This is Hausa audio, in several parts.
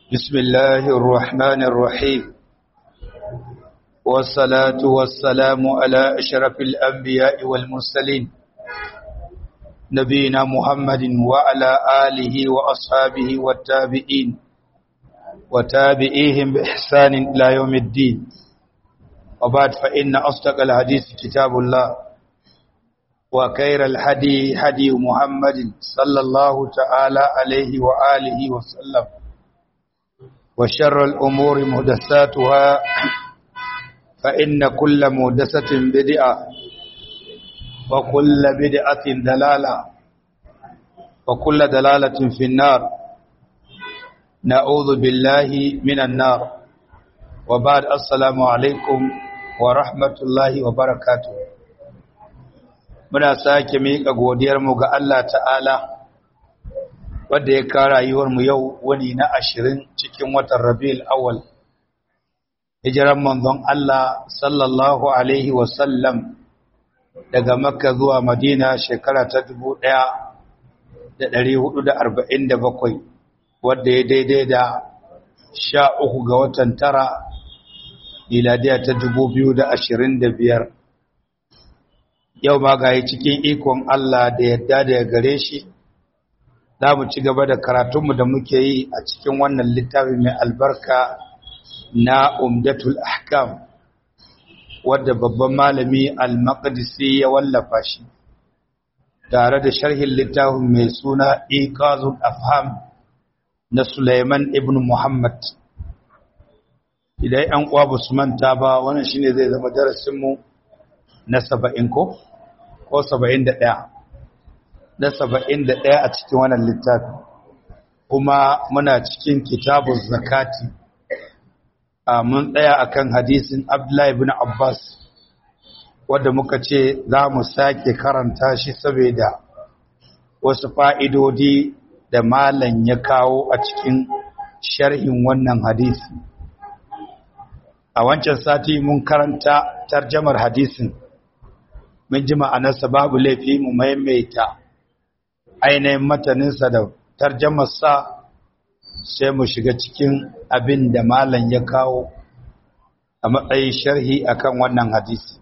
بسم الله الرحمن الرحيم والصلاة والسلام على أشرف الأنبياء والمرسلين نبينا محمد وعلى آله وأصحابه والتابعين وتابعيهم بإحسان إلى يوم الدين وبعد فإن أصدق الحديث كتاب الله وخير الهدي هدي محمد صلى الله تعالى عليه وآله وسلم وشر الأمور مهدساتها فإن كل مهدسة بدعة وكل بدعة دلالة وكل دلالة في النار نعوذ بالله من النار وبعد السلام عليكم ورحمة الله وبركاته muna sake miƙa godiyarmu ga Allah ta'ala wadda ya kara rayuwarmu yau wani na ashirin cikin watan rabi'ul awwal hijiran manzon Allah sallallahu alaihi wasallam daga makka zuwa madina shekara ta dubu ɗaya da ɗari hudu da arba'in da bakwai wadda ya daidai da sha uku ga watan tara miladiya ta dubu biyu da ashirin da biyar yau ma ga cikin ikon Allah da yadda da ya gare shi za mu ci gaba da karatunmu da muke yi a cikin wannan littafi mai albarka na umdatul ahkam wadda babban malami al-maqdisi ya wallafa shi tare da sharhin littafin mai suna iqazul afham na Sulaiman ibn Muhammad idan an uwa su manta ba wannan shine zai zama darasinmu na saba'in ko ko saba'in da ɗaya na saba'in da ɗaya a cikin wannan littafi kuma muna cikin kitabun zakati a mun tsaya akan hadisin abdullahi bin abbas wadda muka ce za mu sake karanta shi saboda wasu fa'idodi da malam ya kawo a cikin sharhin wannan hadisi a wancan sati mun karanta tarjamar hadisin mun ji ma'anarsa babu laifi mu maimaita ainihin mataninsa da tarjamarsa sai mu shiga cikin abin da malam ya kawo a matsayin sharhi akan wannan hadisi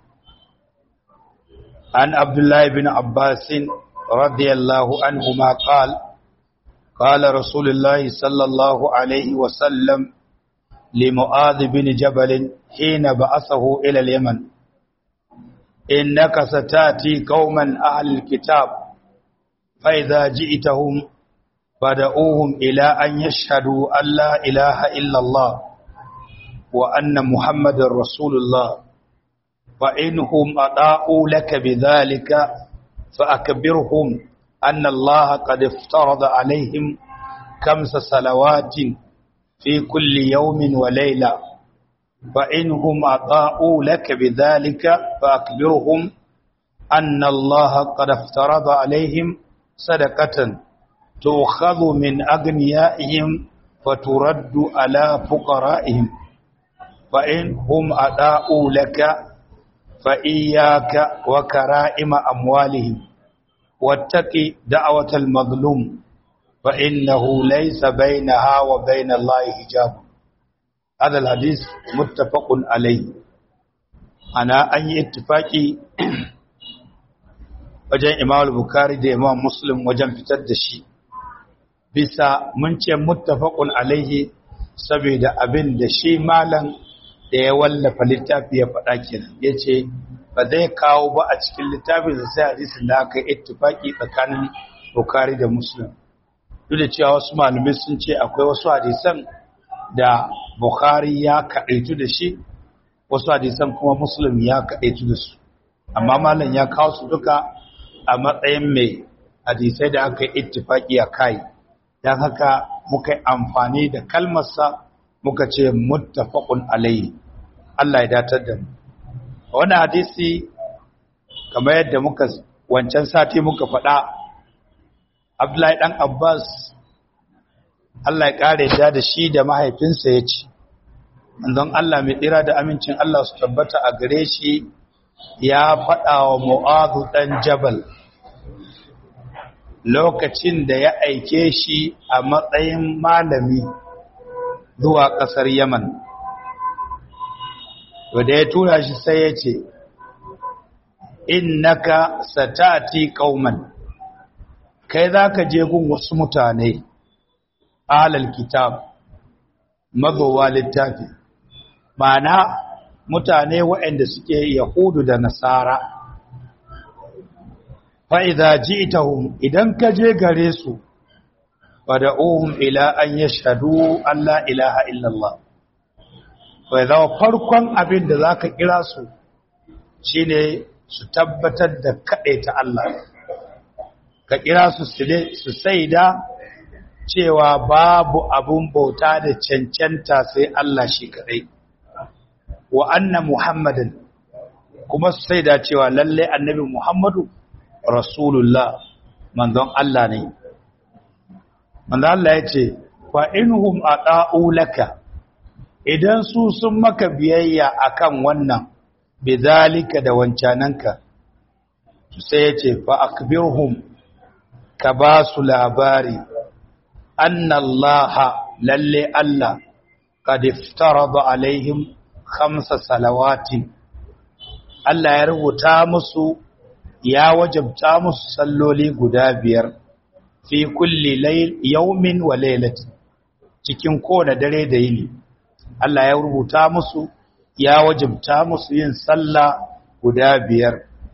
an abdullahi bin abbasin radiyallahu anhu ma qal قال رسول الله صلى الله عليه وسلم لمعاذ بن جبل حين بعثه إلى اليمن إنك ستاتي قوما أهل الكتاب فإذا جئتهم بدأوهم إلى أن يشهدوا أن لا إله إلا الله وأن محمد رسول الله فإنهم أطاعوا لك بذلك فأكبرهم أن الله قد افترض عليهم خمس صلوات في كل يوم وليلة فإنهم أطاعوا لك بذلك فأكبرهم أن الله قد افترض عليهم صدقة تؤخذ من أغنيائهم فترد على فقرائهم فإنهم أطاعوا لك فإياك وكرائم أموالهم واتقي دعوة المظلوم فإنه ليس بينها وبين الله حجاب هذا الحديث متفق عليه أنا أن اتفاقي wajen imam al-bukhari da imam muslim wajen fitar da shi bisa mun ce muttafaqun alaihi saboda abin da shi malam da ya wallafa littafi ya faɗa kenan yace ba zai kawo ba a cikin littafin da sai hadisin da aka ittifaki tsakanin bukhari da muslim duk da cewa wasu malamai sun ce akwai wasu hadisan da bukhari ya kaɗaitu da shi wasu hadisan kuma muslim ya kaɗaitu da su amma malam ya kawo su duka a matsayin mai hadisai da aka yi ittifaki a kai don haka muka yi amfani da kalmarsa muka ce muttafaqun alayhi Allah ya datar da mu wannan hadisi kamar yadda muka wancan sati muka faɗa Abdullahi dan Abbas Allah ya kare da da shi da mahaifinsa ya ce manzon Allah mai tsira da amincin Allah su tabbata a gare shi ya faɗa wa Mu'adhu ɗan Jabal lokacin da ya aike shi a matsayin malami zuwa ƙasar yaman wadda ya tura shi sai ya ce innaka satati qauman kai zaka je gun wasu mutane alal kitab mazowa littafi ma'ana mutane waɗanda suke yahudu da nasara fa'iza ji'tahum idan ka je gare su fada'uhum ila an yashhadu an la ilaha illallah bai zama farkon abin da zaka kira su shine su tabbatar da ta Allah ka kira su su saida cewa babu abun bauta da cancanta sai Allah shi kadai wa anna muhammadan kuma su saida cewa lalle annabi muhammadu rasulullah manzon Allah ne manzon Allah ya ce fa inhum ata'u laka idan su sun maka biyayya akan wannan bizalika da wancananka sai ya ce fa akbirhum ka ba su labari annallaha lalle Allah qad iftarada alaihim khamsa salawatin Allah ya rubuta musu ya wajabta musu salloli guda biyar fi kulli layl yawmin wa laylatin cikin kowane dare da yini Allah ya rubuta musu ya wajabta musu yin sallah guda biyar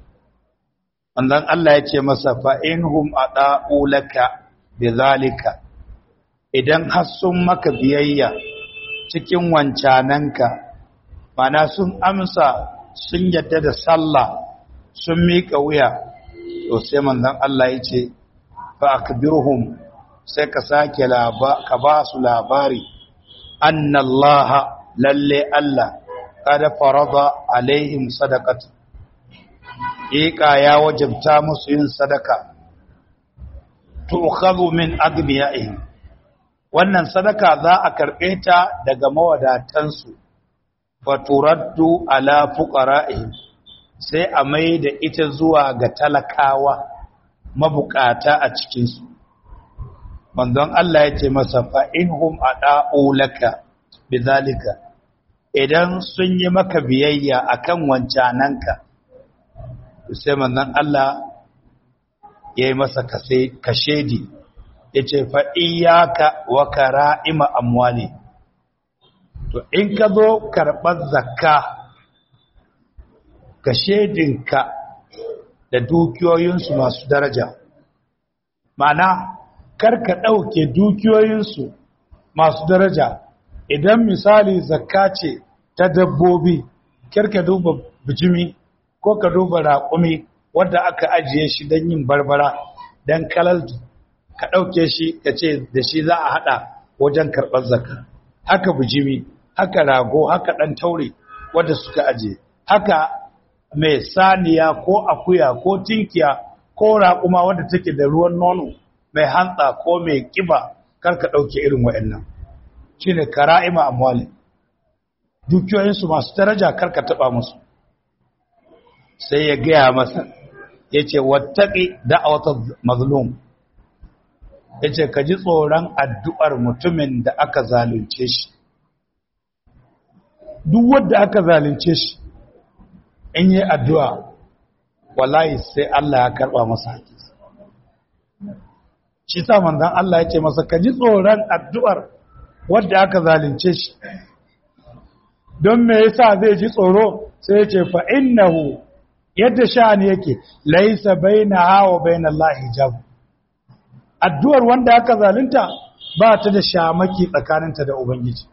wannan Allah ya ce masa fa inhum ada'u laka bizalika idan har sun maka biyayya cikin wancananka mana sun amsa sun yadda da sallah sun miƙa wuya to sai manzon Allah ya ce fa akbirhum sai ka sake ka ba su labari annallaha lalle Allah kada farada alaihim sadaqatu Ika ya wajabta musu yin sadaka tu'khadhu min agniyaihim wannan sadaka za a karbe ta daga mawadatansu fa turaddu ala fuqara'ihim sai a mai da ita zuwa ga talakawa mabukata a cikin su manzon Allah ya ce masa fa inhum ada'u laka bizalika idan sun yi maka biyayya akan wancananka sai manzon Allah ya yi masa kashedi ya ce fa'iyyaka wa kara'ima amwali to in ka zo karɓar zakka kashedinka da dukiyoyinsu masu daraja mana karka ɗauke dukiyoyinsu masu daraja idan misali zakka ce ta dabbobi karka duba bijimi ko ka duba raƙumi wadda aka ajiye shi don yin barbara don kalaltu ka ɗauke shi ka ce da shi za a haɗa wajen karɓar zaka haka bijimi haka rago haka ɗan taure wadda suka ajiye haka mai saniya ko akuya ko tinkiya ko raƙuma wadda take da ruwan nono mai hantsa ko mai ƙiba kar ka ɗauke irin wa'annan shi ne kara'ima amwali dukiyoyinsu masu daraja kar ka taɓa musu sai ya gaya masa ya ce wattaƙi da'awatar mazlum ya ce ka ji tsoron addu'ar mutumin da aka zalunce shi duk wadda aka zalunce shi in yi addu'a wallahi sai Allah ya karɓa masa haƙi shi sa manzan Allah ya ce masa ka ji tsoron addu'ar wadda aka zalunce shi don me yasa zai ji tsoro sai ya ce fa'innahu yadda sha'ani yake laisa baina hawa baina Allah hijab addu'ar wanda aka zalunta ba ta da shamaki tsakaninta da ubangiji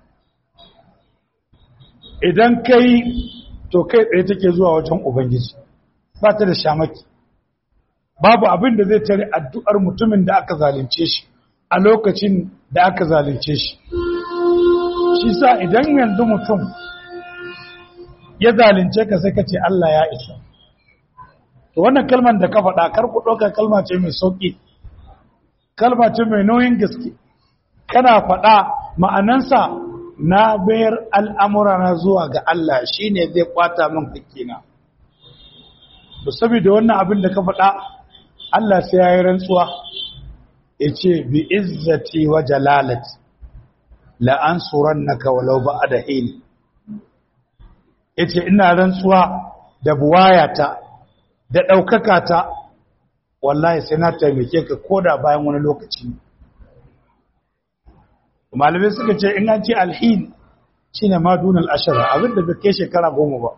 idan kai to kai tsaye take zuwa wajen ubangiji ba ta da shamaki babu abin da zai tare addu'ar mutumin da aka zalunce shi a lokacin da aka zalunce shi shi sa idan yanzu mutum ya zalunce ka sai ka ce Allah ya isa to wannan kalmar da ka faɗa kar ku ɗauka kalma ce mai sauƙi kalma ce mai nauyin gaske kana faɗa ma'anansa na bayar al'amura na zuwa ga Allah shi ne zai kwata min hakkina to saboda wannan abin da ka faɗa Allah sai ya yi rantsuwa ya ce bi izzati wa jalalati la ansurannaka walau ba'da hin yace ina rantsuwa da buwayata da daukaka ta wallahi sai na taimake ka koda bayan wani lokaci malamai suka ce in an ce alhin shine ma dunal ashara abinda bai kai shekara goma ba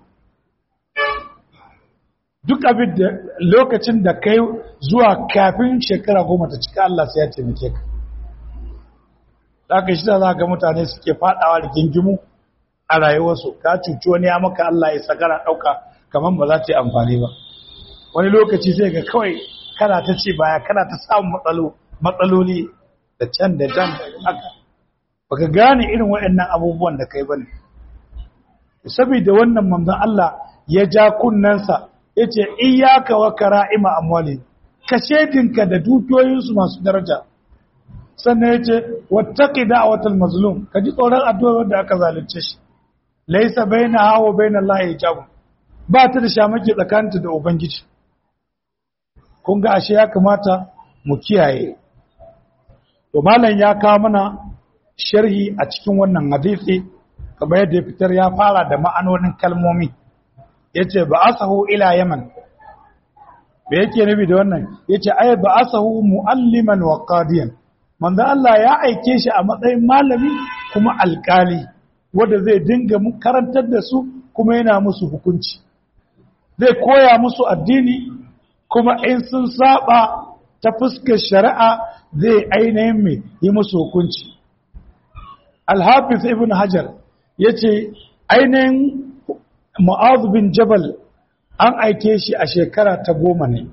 duk abin da lokacin da kai zuwa kafin shekara goma ta cika Allah sai ya taimake ka zaka shi da za ga mutane suke fadawa da gingimu a rayuwarsu ka cuci wani ya maka Allah ya sagara dauka kaman ba za ta yi amfani ba wani lokaci sai ga kawai kana ta ce baya kana ta samun matsalo matsaloli da can da can haka baka gane irin waɗannan abubuwan da kai bane saboda wannan manzon Allah ya ja kunnansa yace iyyaka wa kara'ima amwali ka shedinka da dukiyoyinsu masu daraja sannan yace wattaqi da'watal mazlum ka ji tsoron addu'ar da aka zalunce shi laysa bainaha wa bainallahi hijab ba ta da shamaki tsakaninta da ubangiji kun ga ashe ya kamata mu kiyaye to malam ya kawo mana sharhi a cikin wannan hadisi kamar yadda ya fitar ya fara da ma'anonin kalmomi yace ba asahu ila yaman me yake nufi da wannan yace ay ba asahu mualliman wa qadiyan manzo Allah ya aike shi a matsayin malami kuma alkali wanda zai dinga karantar da su kuma yana musu hukunci zai koya musu addini kuma in sun saba ta fuskar shari'a zai ainihin mai yi musu hukunci alhafiz ibn hajar ya ce ainihin ma'azu bin jabal an aike shi a shekara ta goma ne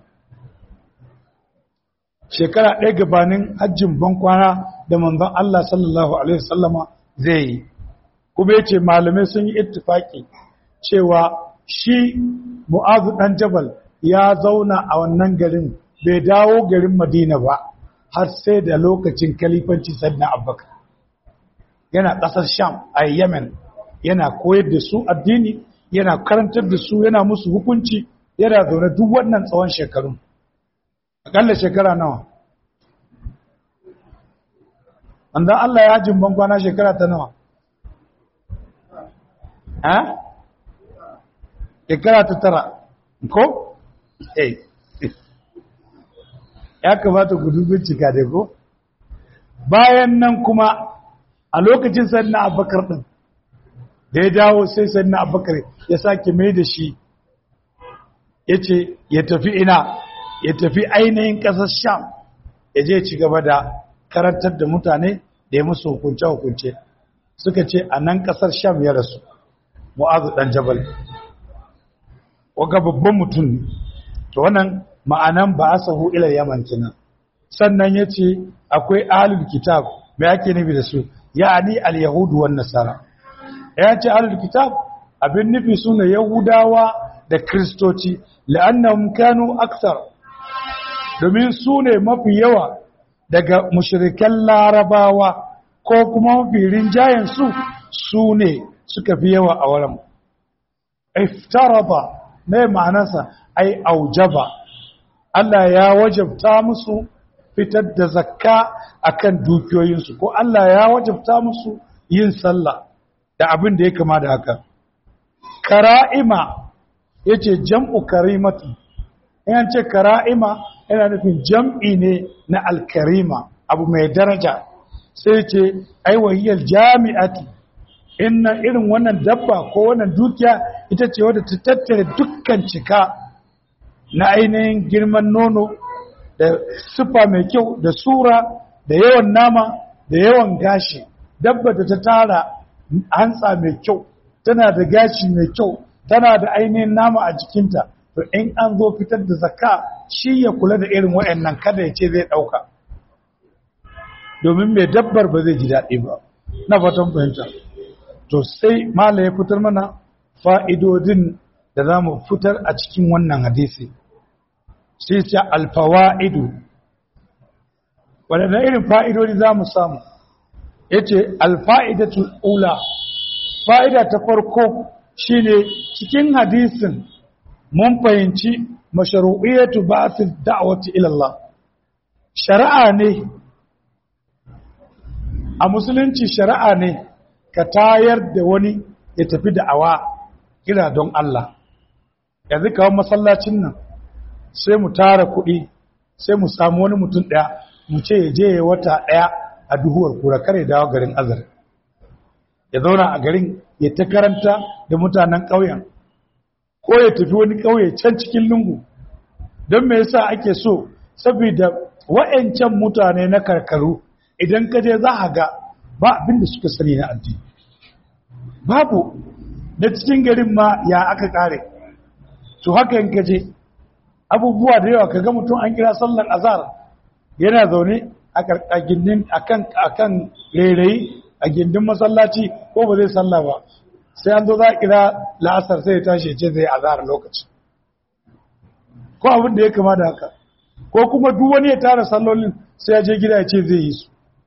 shekara ɗaya gabanin hajjin bankwana da manzon Allah sallallahu Alaihi wasallama zai yi kuma ya ce malamai sun yi ittifaki cewa shi mu'azu ɗan jabal ya zauna a wannan garin bai dawo garin madina ba har sai da lokacin kalifanci sannan abubakar yana ƙasar sham a yemen yana koyar da su addini yana karantar da su yana musu hukunci yana zaune duk wannan tsawon shekarun akalla shekara nawa andan Allah ya jin kwana shekara ta nawa ha shekara ta tara ko eh ya kamata ku bincika dai ko bayan nan kuma a lokacin sanna abubakar din da ya dawo sai sanna abubakar ya sake mai da shi ya ce ya tafi ina ya tafi ainihin ƙasar sham ya je ci gaba da karantar da mutane da ya musu hukunce-hukunce suka ce a nan ƙasar sham ya rasu mu'azu ɗan jabal waga babban mutum to wannan ma'anan ba asahu ila yaman kenan sannan yace akwai ahlul kitab me ake nufi da su ya'ani al-yahudu wan nasara ya ce ahlul kitab abin nufi sune yahudawa da kristoci la'annahum kanu akthar domin su ne mafi yawa daga mushrikan larabawa ko kuma mafi rinjayen su su ne suka fi yawa a wurin iftaraba ne ma'anarsa ai aujaba Allah ya wajabta musu fitar da zakka akan dukiyoyinsu ko Allah ya wajabta musu yin sallah da abin da ya kama da haka kara'ima yace jam'u karimatu in ce kara'ima yana nufin jam'i ne na alkarima abu mai daraja sai ce ai wahiyar jami'ati inna irin wannan dabba ko wannan dukiya ita ce wadda ta tattare dukkan cika na ainihin girman nono da sufa mai kyau da sura da yawan nama da yawan gashi dabba da ta tara hantsa mai kyau tana da gashi mai kyau tana da ainihin nama a jikinta to in an zo fitar da zakka shi ya kula da irin waɗannan kada ya ce zai ɗauka domin mai dabbar ba zai ji daɗi ba na fatan fahimta to sai mala ya fitar mana fa'idodin da za mu fitar a cikin wannan hadisi sai ce alfawa'idu waɗanda irin fa'idodi za mu samu ya ce alfa'idatul ula fa'ida ta farko shine cikin hadisin mun fahimci masharu'iyatu ba'athid da'wati ila Allah shari'a ne a musulunci shari'a ne ka tayar da wani ya tafi da awa kira don Allah yanzu kawo masallacin nan sai mu tara kuɗi sai mu samu wani mutum ɗaya mu ce ya je ya wata ɗaya a duhuwar kura kare dawo garin azar ya zauna a garin ya ta karanta da mutanen ƙauyen ko ya tafi wani ƙauye can cikin lungu don me yasa ake so saboda wa'ancan mutane na karkaru idan ka je za a ga ba abin da suka sani na addini babu da cikin garin ma ya aka kare to haka in ka je abubuwa da yawa kaga mutum an kira sallar azhar yana zaune a gindin akan akan rairayi a gindin masallaci ko ba zai salla ba sai an zo za a kira la'asar sai ya tashi ce zai azhar lokaci ko abin da ya kama da haka ko kuma duk wani ya tara sallolin sai ya je gida ya ce zai yi su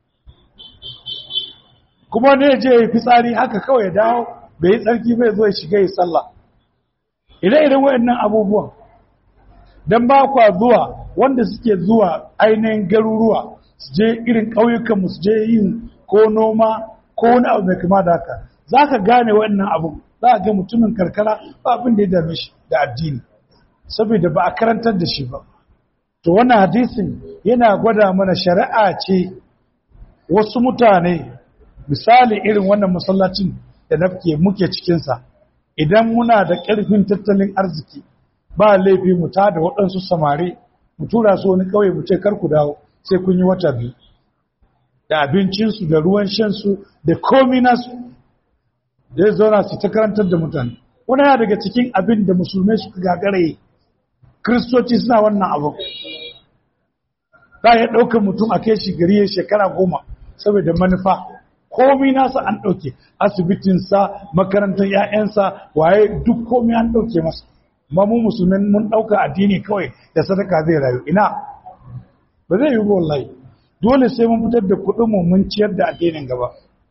kuma ne ya je ya yi fitsari haka kawai ya dawo bai yi tsarki bai zo ya shiga ya sallah ire-iren waɗannan abubuwan don ba kwa zuwa wanda suke zuwa ainihin garuruwa su je irin ƙauyukanmu su je yin ko noma ko wani abu mai kama da haka za ka gane waɗannan abu za a ga mutumin karkara ba abin da ya dame shi da addini saboda ba a karantar da shi ba to wannan hadisin yana gwada mana shari'a ce wasu mutane misali irin wannan masallacin da nafke muke cikinsa idan muna da ƙarfin tattalin arziki ba laifi mu ta da waɗansu samari mu tura su wani ƙauye mu ce kar ku dawo sai kun yi wata biyu da abincinsu da ruwan shansu da komi nasu da ya zauna su ta karantar da mutane wani ya daga cikin abin da musulmai suka gagaraye kiristoci suna wannan abu za a ɗaukar mutum a kai shi gari ya shekara goma saboda manufa komi nasa an ɗauke asibitinsa makarantar 'ya'yansa waye duk komi an ɗauke masa ma mu musulmin mun ɗauka addini kawai da sadaka zai rayu ina ba zai yi ba wallahi dole sai mun fitar da kuɗin mu mun ciyar da addinin gaba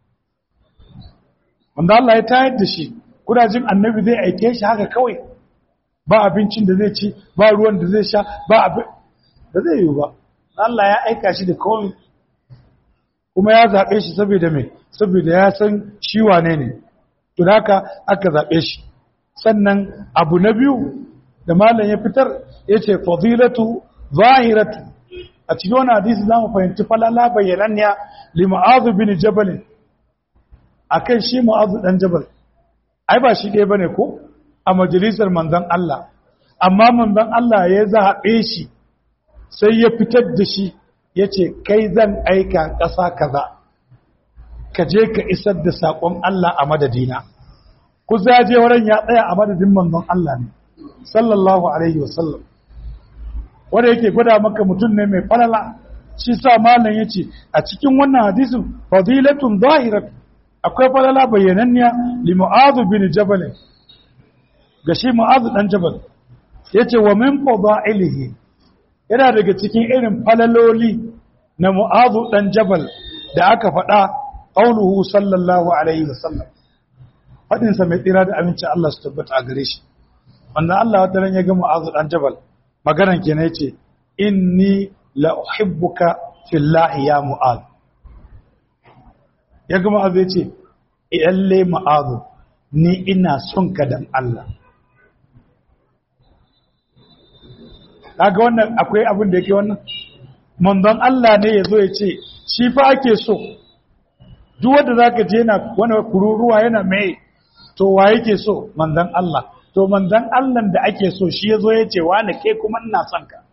wanda Allah ya tayar da shi kudajin annabi zai aike shi haka kawai ba abincin da zai ci ba ruwan da zai sha ba abin da zai yi ba Allah ya aika shi da kawai kuma ya zaɓe shi saboda mai saboda ya san shi wane ne to haka aka zaɓe shi sannan abu na biyu da malam ya fitar ya ce fadilatu zahiratu a cikin wani hadisi za mu fahimci falala bayyananniya li ma'azu bin jabalin akan shi ma'azu dan jabal ai ba shi ɗaya bane ko a majalisar manzon Allah amma manzon Allah ya zaɓe shi sai ya fitar da shi ya ce kai zan aika ƙasa kaza ka je ka isar da saƙon Allah a madadina ku zaje wurin ya tsaya a madadin manzon Allah ne sallallahu alaihi wasallam wanda yake gwada maka mutum ne mai falala shi sa malam yace a cikin wannan hadisin fadilatun zahirat akwai falala bayyananniya li mu'adh bin jabal ga shi mu'adh dan jabal yace wa min fadailihi yana daga cikin irin falaloli na mu'adh dan jabal da aka faɗa qauluhu sallallahu alaihi wasallam fadin sa mai tsira da aminci Allah su tabbata a gare shi wannan Allah wata ran ya ga mu'adh dan jabal maganan kenan yace inni la uhibbuka fillahi ya mu'ad ya ga mu'ad yace iyalle mu'ad ni ina son ka dan Allah kaga wannan akwai abin da yake wannan manzon Allah ne yazo ya ce shi fa ake so duk wanda zaka je yana wani kururuwa yana mai to wa yake so manzon Allah to manzan Allah da ake so shi ya zo ya ce wani ke kuma ina son ka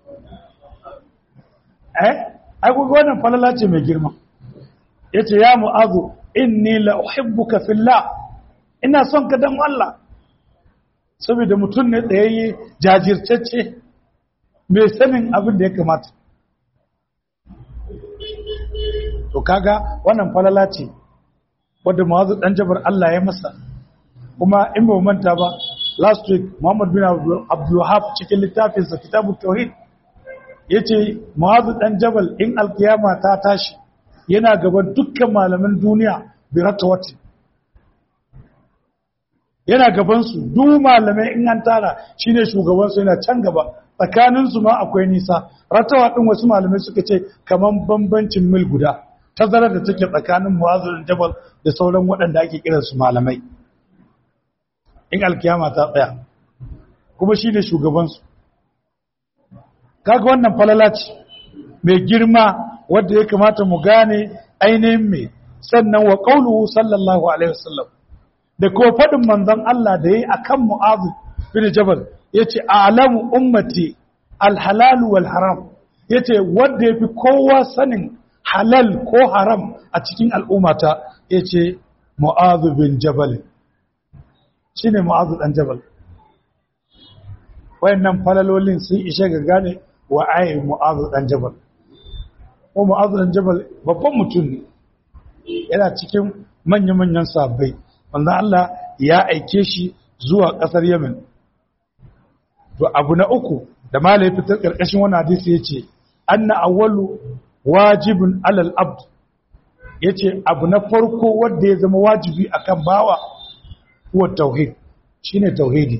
eh ai kuka wannan falala ce mai girma ya ce ya mu'azu inni la uhibbuka fillah ina son ka dan Allah saboda mutum ne tsayayye jajirtacce mai sanin abin da ya kamata to kaga wannan falala ce wadda mu'azu dan jabar Allah ya masa kuma in ba manta ba last week Muhammad bin Abdul Wahab cikin littafinsa Kitabut Tauhid yace Mu'adh dan Jabal in alkiyama ta tashi yana gaban dukkan malaman duniya bi ratawati yana gaban su duk malamai in an tara shine shugaban su yana can gaba tsakanin su ma akwai nisa ratawa din wasu malamai suka ce kaman bambancin mil guda tazarar da take tsakanin mu'azu da jabal da sauran waɗanda ake kiransu malamai in alkiyama ta tsaya kuma shi ne shugabansu kaga wannan falala ce mai girma wadda ya kamata mu gane ainihin mai sannan wa qauluhu sallallahu alaihi wasallam da ko faɗin manzon Allah da yayi akan mu'azu bin jabal yace a'lamu ummati alhalal wal haram yace wanda yafi kowa sanin halal ko haram a cikin al'ummata yace mu'azu bin jabal shine mu'azu dan jabal wayannan falalolin sun ishe ga gane wa ai mu'azu dan jabal ko mu'azu dan jabal babban mutum ne yana cikin manya-manyan sabbai wanda Allah ya aike shi zuwa ƙasar Yemen to abu na uku da malai fitar ƙarƙashin wani hadisi yace anna awwalu wajibun alal abd yace abu na farko wanda ya zama wajibi akan bawa huwa tauhid shine tauhidi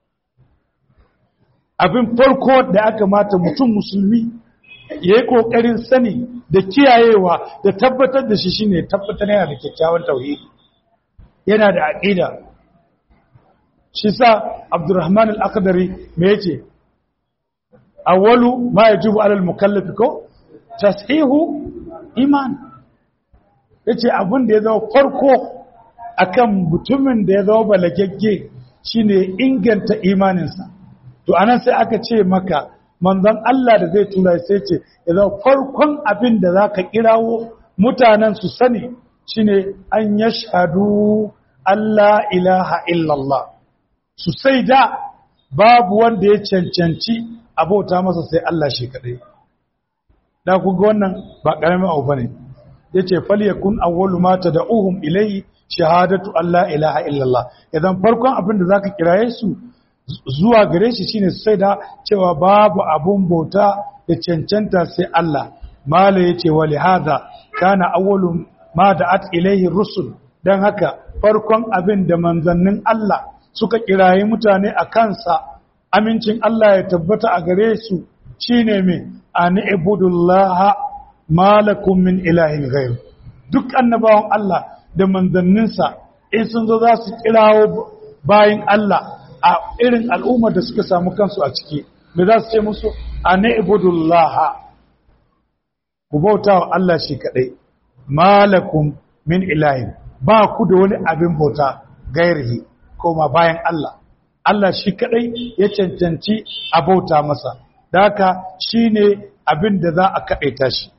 abin farko da aka mata mutum musulmi ya yi ƙoƙarin sani da kiyayewa da tabbatar da shi shine tabbatar yana da kyakkyawan tauhidi yana da aƙida shi sa abdurrahman al-akhdari me yace awwalu ma yajibu alal mukallafi ko tashihu iman yace abin da ya zama farko akan mutumin da ya zama balagagge shine inganta imaninsa to anan sai aka ce maka manzon Allah da zai tura sai ce idan farkon abin da zaka kirawo mutanen su sani shine an yashhadu Allah ilaha illallah su sai da babu wanda ya cancanci abota masa sai Allah shi kadai da ku ga wannan ba karamin abu bane yace falyakun awwalu ma tad'uhum ilayhi shahadatu Allah ilaha illallah idan farkon abin da zaka kiraye su zuwa gare shi shine sai da cewa babu abun bauta da cancanta sai Allah mala yace wa lihada kana awwalu ma da'at ilayhi rusul dan haka farkon abin da manzannin Allah suka kiraye mutane a kansa amincin Allah ya tabbata a gare su shine me an ibudullaha malakum min ilahin ghayr duk annabawan Allah da manzanninsa in sun zo za su kirawo bayin Allah a irin al'ummar da suka samu kansu a ciki da za su ce musu a na'ibudullaha ku bauta wa Allah shi kaɗai malakum min ilahin ba ku da wani abin bauta gairihi koma bayan Allah Allah shi kaɗai ya cancanci a bauta masa da haka shi ne abin da za a kaɗaita shi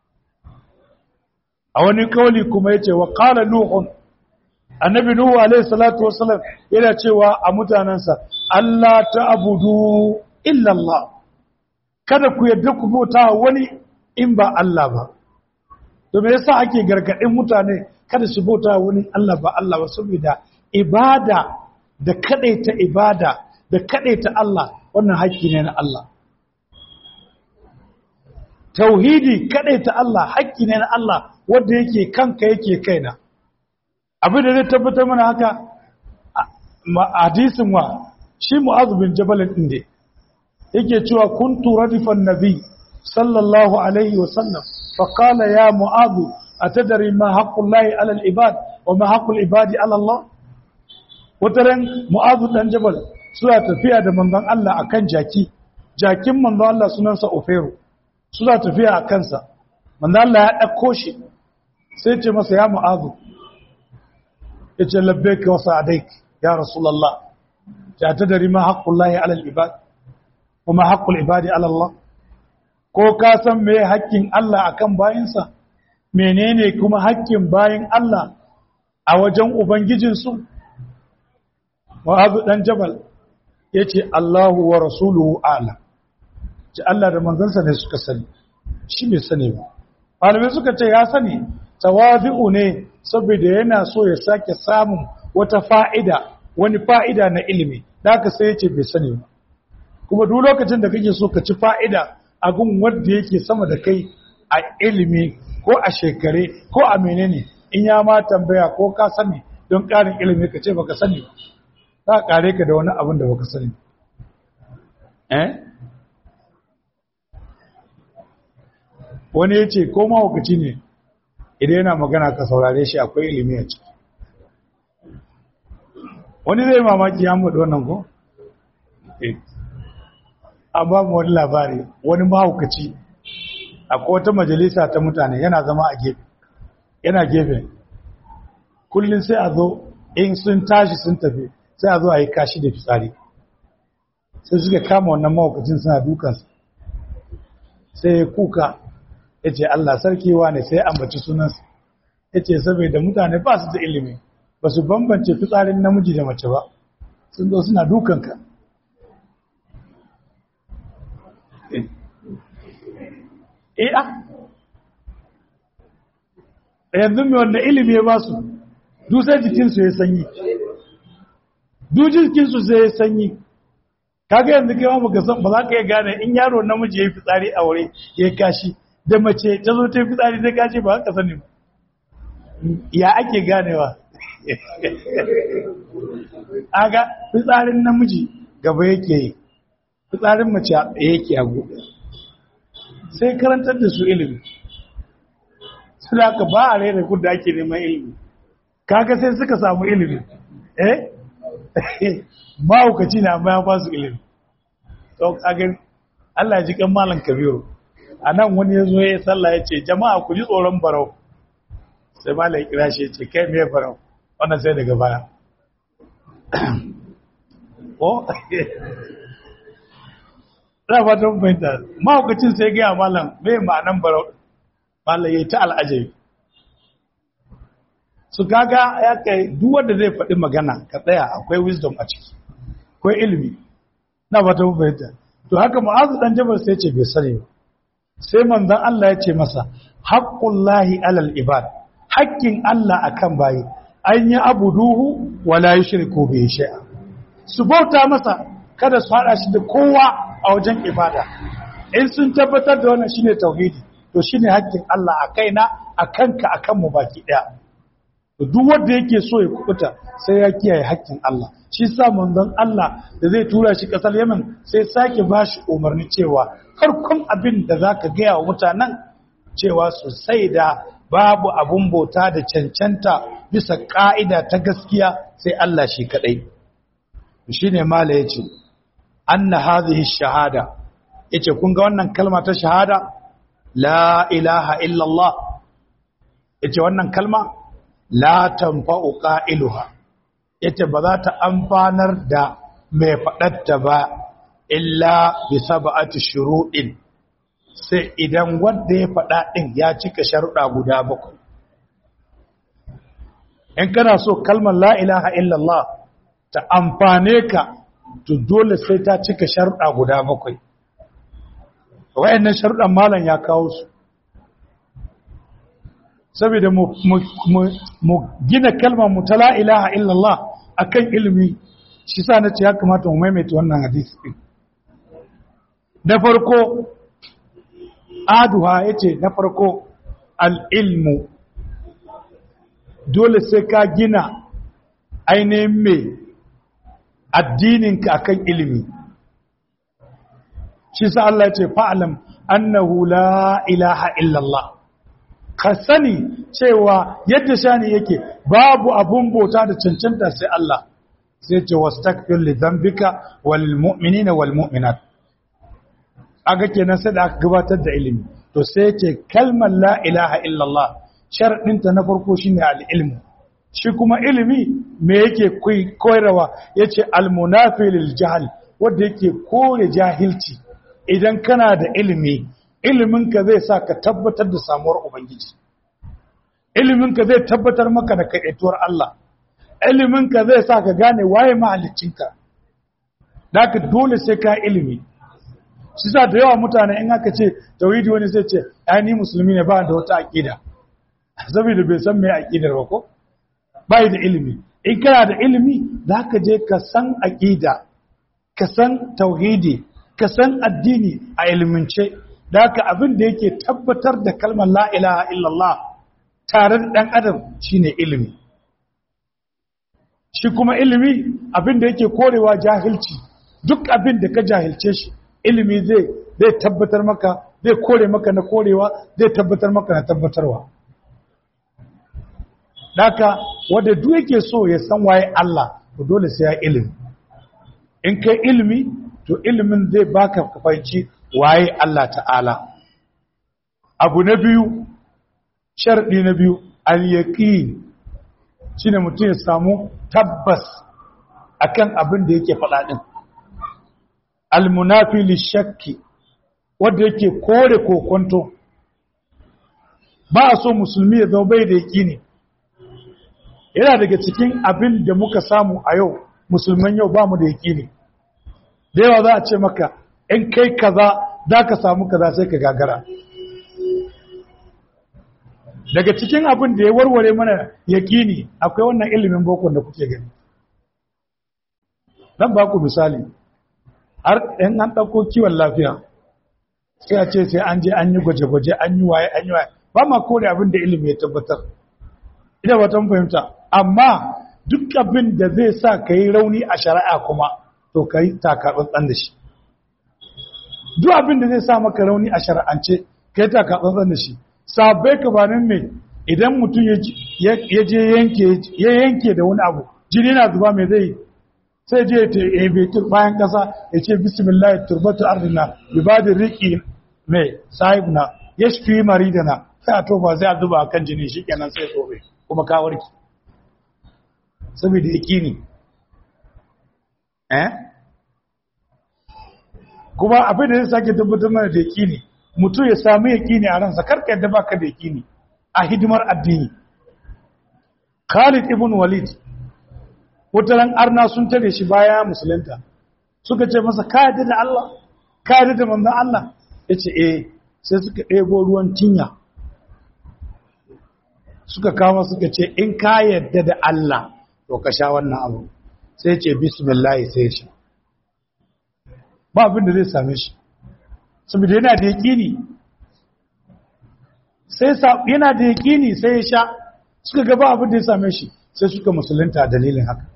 a wani kawali kuma ya ce wa ƙala nuhun annabi nuhu alaihi salatu wasallam yana cewa a mutanansa Allah ta'budu illa Allah kada ku yadda ku bauta wani in ba Allah ba to me yasa ake gargadin mutane kada su bauta wani Allah ba Allah ba saboda ibada da kadaita ibada da kadaita Allah wannan haƙƙi ne na Allah tauhidi kadaita Allah haƙƙi ne na Allah wanda yake kanka yake kaina abin da zai tabbatar mana haka hadisin wa shi mu'adh bin jabal din ne yake cewa kuntu radifan nabi sallallahu alaihi wa sallam fa qala ya mu'adh atadri ma haqqullahi ala al-ibad wa ma haqqul ibadi ala Allah wataran mu'adh dan jabal suna tafiya da manzon Allah akan jaki jakin manzon Allah sunansa Ofero suna tafiya a kansa manzon Allah ya dauko shi sai ce masa ya mu'adh yace labbaika wa sa'adaik ya rasulullah ta tadari ma haqqullahi ala al-ibad wa ma haqqul ibadi ala Allah ko ka san me haƙƙin Allah akan bayinsa menene kuma haƙƙin bayin Allah a wajen ubangijin su Mu'adh dan Jabal yace Allahu wa rasuluhu a'lam ce Allah da manzansa ne suka sani shi bai sani ba malamai suka ce ya sani tawazi'u ne saboda yana so ya sake samun wata fa'ida wani fa'ida na ilimi da aka sai yace bai sani ba kuma duk lokacin da kake so ka ci fa'ida a gun wanda yake sama da kai a ilimi ko a shekare ko a menene in ya ma tambaya ko ka sani don ƙarin ilimi ka ce baka sani ba za a ƙare ka da wani abin da baka sani eh wani ya ce ko mahaukaci ne idan yana magana ka saurare shi akwai ilimi a ciki wani zai mamaki ya mudu wannan ko? an ba mu wani labari wani mahaukaci akwai wata majalisa ta mutane yana zama a gefe yana gefe kullum sai a zo in sun tashi sun tafi sai a zo a yi kashi da fitsari sai suka kama wannan mahaukacin suna dukansa sai ya kuka ya ce Allah sarkewa ne sai ambaci sunansa ya ce saboda mutane ba su da ilimi ba su bambance fitsarin namiji da mace ba sun zo suna dukanka eh a yanzu mai wanda ilimi ya ba su dusar jikinsu ya sanyi dujin jikinsu sai ya sanyi kaga yanzu kai ma baka san ba za ka iya gane in yaro namiji yayi fitsari a wuri ya kashi da mace ta zo ta yi fitsari ta kashi ba haka sani ya ake ganewa aga fitsarin namiji gaba yake yi fitsarin mace yake a gobe sai karantar da su ilimi su da aka ba a rera kudda ake neman ilimi kaga sai suka samu ilimi eh mahaukaci na amma ya ba su ilimi to kagan Allah ji kan malam kabiru a nan wani ya zo ya sallah ya ce jama'a ku ji tsoron barau sai malam ya kira shi ya ce kai me barau wannan sai daga baya ko za ba ta fahimta mahaukacin sai gaya malam me ma'anan barau malam ya yi ta al'ajabi su gaga ya kai duk wanda zai faɗi magana ka tsaya akwai wisdom a ciki akwai ilimi na ba ta fahimta to haka ma'azu dan jabal sai ce bai sani ba sai manzon Allah ya ce masa haqqullahi alal ibad haƙƙin Allah akan bayi an yi abuduhu wala yushriku bihi shay'a su bauta masa kada su hada shi da kowa a wajen ibada in sun tabbatar da wannan shine tauhidi to shine haƙƙin Allah a kaina a kanka a kanmu baki ɗaya duk wanda yake so ya kubuta sai ya kiyaye haƙƙin Allah shi sa manzon Allah da zai tura shi ƙasar Yemen sai sake ba shi umarni cewa farkon abin da zaka gaya wa mutanen cewa su sai da babu abun bauta da cancanta bisa ƙa'ida ta gaskiya sai Allah shi kaɗai shine mala yace anna hadhihi shahada yace kun ga wannan kalma ta shahada la ilaha illallah yace wannan kalma la tanfa'u qa'iluha yace ba za ta amfanar da mai faɗatta ba illa bi sab'ati shuruɗin sai idan wanda ya faɗa ɗin ya cika sharuɗa guda bakwai in kana so kalmar la ilaha illallah ta amfane ka to dole sai ta cika sharuɗa guda bakwai wayannan sharuɗan malam ya kawo su saboda mu gina kalmar mu ta la ilaha illallah akan ilimi shi sa nace ya kamata mu maimaita wannan hadisi din da farko aduha yace na farko al-ilmu dole sai ka gina ainihin mai addininka akan ilimi shi sa Allah ce fa'alam annahu la ilaha illallah ka sani cewa yadda shani yake babu abun bauta da cancanta sai Allah sai ce wastakfir li dhanbika wal mu'minina wal mu'minat aga kenan sai da aka gabatar da ilimi to sai ce kalmar la ilaha illallah sharadinta na farko shine al ilmu shi kuma ilimi me yake koyarwa yace al munafi lil jahl wanda yake kore jahilci idan kana da ilimi iliminka zai sa ka tabbatar da samuwar ubangiji iliminka zai tabbatar maka da kaɗaituwar Allah iliminka zai sa ka gane waye mahaliccinka da ka dole sai ka ilimi shi sa da yawa mutane in aka ce tauhidi wani zai ce ai ni musulmi ne ba da wata aqida saboda bai san me aqidar ba ko bai da ilimi in kana da ilimi za ka je ka san aqida ka san tauhidi ka san addini a ilimince da haka abin da yake tabbatar da kalmar la ilaha illallah tare da ɗan adam shine ilimi shi kuma ilimi abin da yake korewa jahilci duk abin da ka jahilce shi ilimi zai zai tabbatar maka zai kore maka na korewa zai tabbatar maka na tabbatarwa daka wanda duk yake so ya san waye Allah to dole sai ya ilimi in kai ilimi to ilimin zai baka kafanci waye Allah ta'ala abu na biyu sharɗi na biyu al-yaqin shine mutum ya samu tabbas akan abin da yake faɗa din al-munafi lishakki wanda yake kore kokonto ba a so musulmi ya zama bai da yaqini yana daga cikin abin da muka samu a yau musulman yau ba mu da yaqini da yawa za a ce maka in kai kaza za ka samu kaza sai ka gagara daga cikin abin da ya warware mana yaƙini akwai wannan ilimin boko da kuke gani dan ba ku misali har in an ɗauko kiwon lafiya sai a ce sai an je an yi gwaje-gwaje an yi waye an yi waye ba ma kore abin da ilimi ya tabbatar ina ba ta fahimta amma duk abin da zai sa ka yi rauni a shari'a kuma to ka yi takatsantsan da shi duk abin da zai sa maka rauni a shari'ance ka yi takatsantsan da shi sabai ka banin mai idan mutum ya je ya yanke da wani abu jini na zuba mai zai sai je ta ebe bayan kasa ya ce bismillah turbatu ardina ibadin riki mai sahibna ya shi maridana sai a tofa sai a zuba kan jini shi kenan sai tobe kuma ka warki saboda yakini eh kuma abin da zai sake tabbatar mana da yakini mutum ya samu yakini a ransa karka yadda baka da yakini a hidimar addini Khalid ibn Walid wataran arna sun tare shi baya musulunta suka ce masa ka yadda da Allah ka yadda da manzon Allah yace eh sai suka ɗebo ruwan tinya suka kama suka ce in ka yadda da Allah to ka sha wannan abu sai ce bismillah sai sha ba abin da zai same shi saboda yana da yaƙini sai yana da yaƙini sai ya sha suka ga ba abin da ya same shi sai suka musulunta a dalilin haka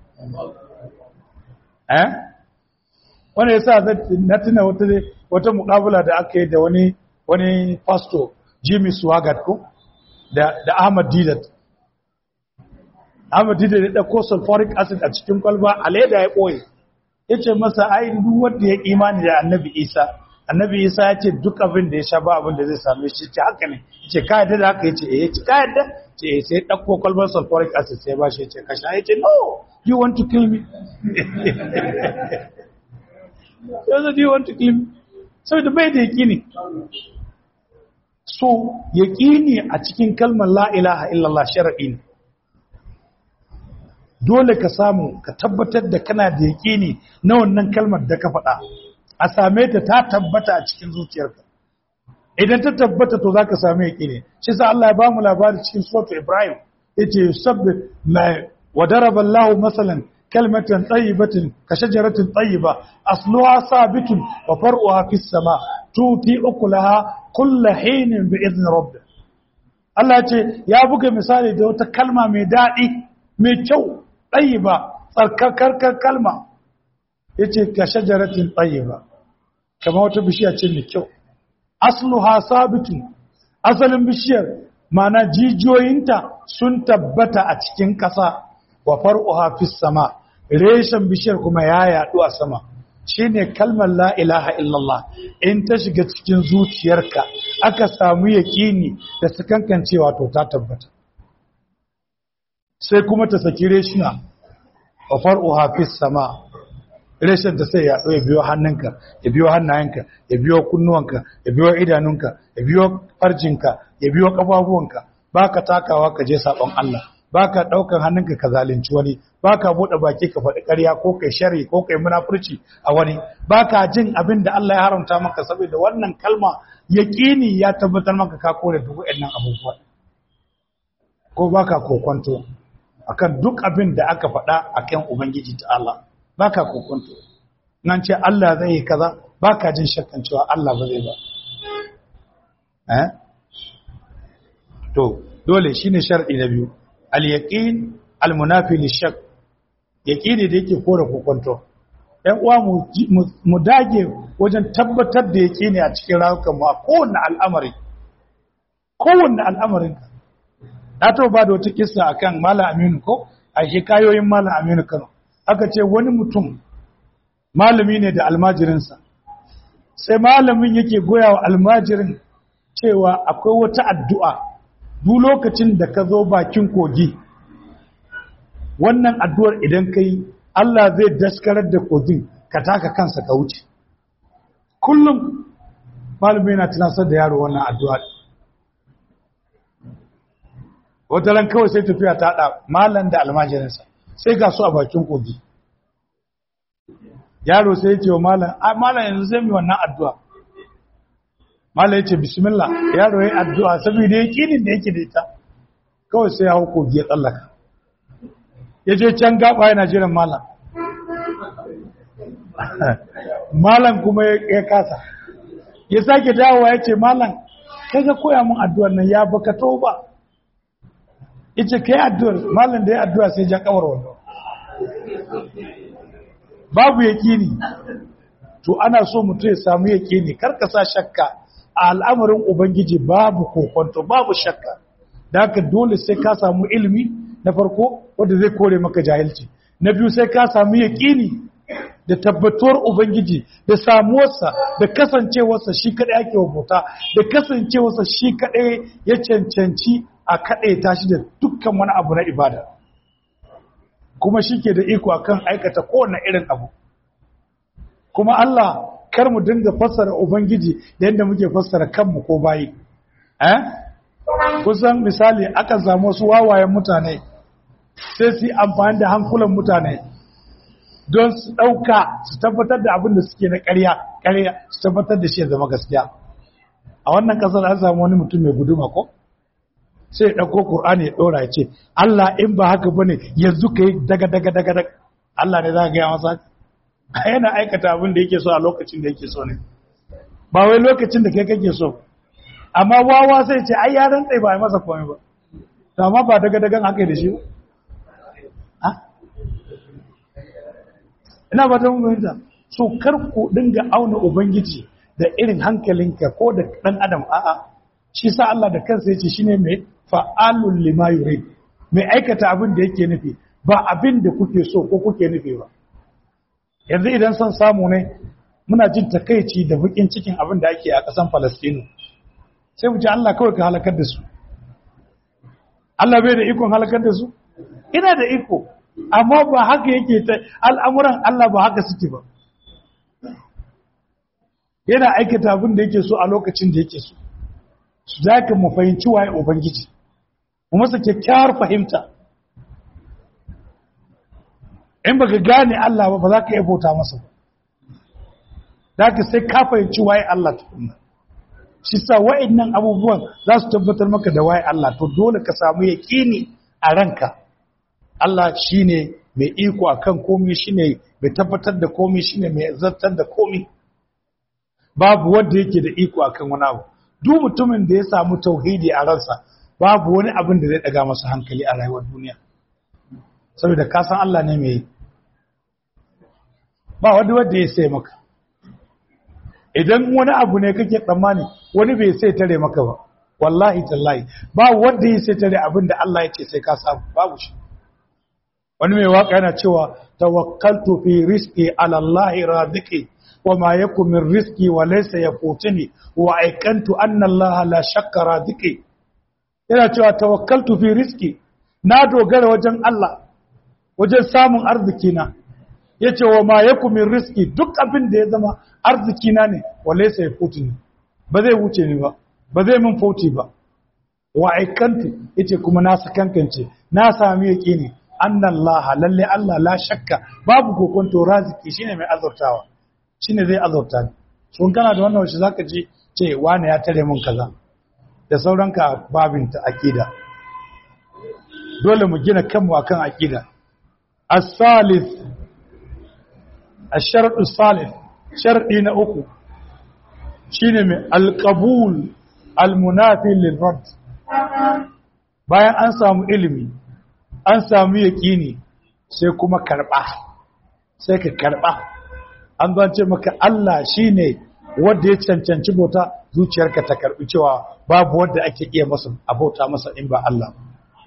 eh wanda ya sa na tuna wata wata muƙabula da aka yi da wani wani pastor Jimmy Swaggart ko da da Ahmad Didat Ahmad Didat ya dauko sulfuric acid a cikin kwalba a leda ya ɓoye ya ce masa ai duk wanda ya imani da annabi isa annabi isa ya ce duk abin da ya sha ba abin da zai same shi ce haka ne ce ka yadda da haka ya ce eh ce ka yadda ce sai ɗauko kwalbar sulfuric acid sai ba shi ya ce ka sha ya ce no you want to kill me yanzu do you want to kill me saboda bai da yaƙini so yaƙini a cikin kalmar la ilaha illallah shar'i ne dole ka samu ka tabbatar da kana da yaƙini na wannan kalmar da ka faɗa a same ta ta tabbata a cikin zuciyarka idan ta tabbata to za ka same yaƙini shi sa Allah ya ba mu labari cikin suratu Ibrahim yace yusabbit ma wa daraba Allahu masalan kalmatan tayyibatin ka shajaratin tayyiba asluha sabitun wa far'uha fis sama tuti ukulaha kullu hinin bi idni rabbih Allah ce ya buga misali da wata kalma mai daɗi mai kyau tayyiba tsarkakar kalma yace ka shajaratin tayyiba kamar wata bishiya ce mai kyau asluha sabitun asalin bishiyar mana jijiyoyinta sun tabbata a cikin ƙasa wa far'uha fis sama reshen bishiyar kuma ya yaɗu a sama shine kalmar la ilaha illallah in ta shiga cikin zuciyarka aka samu yaƙini da sakankancewa to ta tabbata sai kuma ta saki reshina wa far'uha fis sama reshen ta sai ya ya biyo hannunka ya biyo hannayenka ya biyo kunnuwanka ya biyo idanunka ya biyo farjinka ya biyo kafafuwanka baka takawa ka je sabon Allah baka daukan hannunka ka zalunci wani baka bude baki ka faɗi ƙarya ko kai sharri ko kai munafurci a wani baka jin abin da Allah ya haramta maka saboda wannan kalma yaqini ya tabbatar maka ka kore duk waɗannan abubuwa ko baka kokonto akan duk abin da aka faɗa akan ubangiji ta Allah baka kokonto nan ce Allah zai yi kaza baka jin shakkan cewa Allah ba zai ba eh to dole shine shar'i na biyu al-yaqin al-munafi lish-shak yaqini da yake kore kokonto ɗan uwa mu dage wajen tabbatar da yaqini a cikin rayuwar mu a kowanne al'amari kowanne al'amarin na taɓa ba da wata kissa akan malam aminu ko a hikayoyin malam aminu kano aka ce wani mutum malami ne da almajirinsa sai malamin yake goya wa almajirin cewa akwai wata addu'a duk lokacin da ka zo bakin kogi wannan addu'ar idan ka yi Allah zai daskarar da kogin ka taka kansa ka wuce kullum malami yana tunasar da yaro wannan addu'a wata ran kawai sai tafiya ta haɗa malam da almajirinsa sai ga su a bakin kogi yaro sai ya ce wa malam a malam yanzu zai mi wannan addu'a malam ya ce bismillah yaro ya yi addu'a saboda ya kinin da yake da ita kawai sai ya hau kogi ya tsallaka ya je can gaba yana jiran malam malam kuma ya kasa ya sake dawowa ya ce malam kai ga koya mun addu'ar nan ya baka to ba ita kai addu'ar malam da ya addu'a sai ja kawar wannan babu yaƙini to ana so mutum ya samu yaƙini karka sa shakka a al'amarin ubangiji babu kokonto babu shakka da haka dole sai ka samu ilimi na farko wanda zai kore maka jahilci na biyu sai ka samu yaƙini da tabbatuwar ubangiji da samuwarsa da kasancewarsa shi kaɗai ake wabuta da kasancewarsa shi kaɗai ya cancanci a kaɗai tashi da dukkan wani abu na ibada kuma shi ke da iko akan aikata kowane irin abu kuma Allah kar mu dinga fassara ubangiji da yadda muke fassara kanmu ko bayi eh kusan misali aka samu wasu wawayen mutane sai su yi amfani da hankulan mutane don su ɗauka su tabbatar da abin da suke na ƙarya ƙarya su tabbatar da shi ya zama gaskiya a wannan ƙasar an samu wani mutum mai guduma ko sai ya ɗauko ƙur'ani ya ɗora ya ce Allah in ba haka bane yanzu ka yi daga daga daga daga Allah ne za ka gaya masa yana aikata abin da yake so a lokacin da yake so ne ba wai lokacin da kai kake so amma wawa sai ce ai ya rantsa ba a masa komai ba to amma ba daga dagan haka da shi ba ina ba ta fahimta so kar ku dinga auna ubangiji da irin hankalinka ko da dan adam a'a shi sa Allah da kansa yace shine mai fa'alul lima yurid mai aikata abin da yake nufi ba abin da kuke so ko kuke nufi ba yanzu idan son samu ne muna jin takaici da bukin cikin abin da ake a ƙasan Falastinu sai mu ce Allah kawai ka halakar da su Allah bai da ikon halakar da su ina da iko amma ba haka yake ta al'amuran Allah ba haka suke ba yana aikata abin da yake so a lokacin da yake so su zaka mu fahimci waye ubangiji mu masa kyakkyawar fahimta in baka gane Allah ba ba za ka iya bauta masa ba zaka sai ka fahimci waye Allah tukunna shi sa wa'annan abubuwan za su tabbatar maka da waye Allah to dole ka samu yaqini a ranka Allah shine mai iko akan komai shine mai tabbatar da komai shine mai zartar da komai babu wanda yake da iko akan wani abu duk mutumin da ya samu tauhidi a ransa babu wani abin da zai daga masa hankali a rayuwar duniya saboda ka san Allah ne mai ba wanda wanda ya sai maka idan wani abu ne kake tsammani wani bai sai tare maka ba wallahi tallahi ba wanda ya sai tare abin da Allah ya ce sai ka samu babu shi wani mai waka yana cewa tawakkaltu fi rizqi ala Allah radiki wa ma yakun min rizqi wa laysa yafutuni wa aikantu anna Allah la shakka radiki yana cewa tawakkaltu fi rizqi na dogara wajen Allah wajen samun arziki na yace wa ma yakun min rizqi duk abin da ya zama arziki na ne wa laysa yafutuni ba zai wuce ni ba ba zai min fauti ba wa aikantu yace kuma na sakankance na sami yaqini annallaha lalle Allah la shakka babu kokonto raziki shine mai azurtawa shine zai azurta ni sun kana da wannan wace zaka ji ce wani ya tare mun kaza da sauranka babin ta akida dole mu gina kanmu akan akida as-salis ash-shart as-salis shar'i na uku shine mai al-qabul al-munafi lil-rad bayan an samu ilimi an samu yaƙini sai kuma karɓa sai ka karɓa an zance maka Allah shi ne wadda ya cancanci bauta zuciyarka ta karɓi cewa babu wadda ake iya masa a bauta masa in ba Allah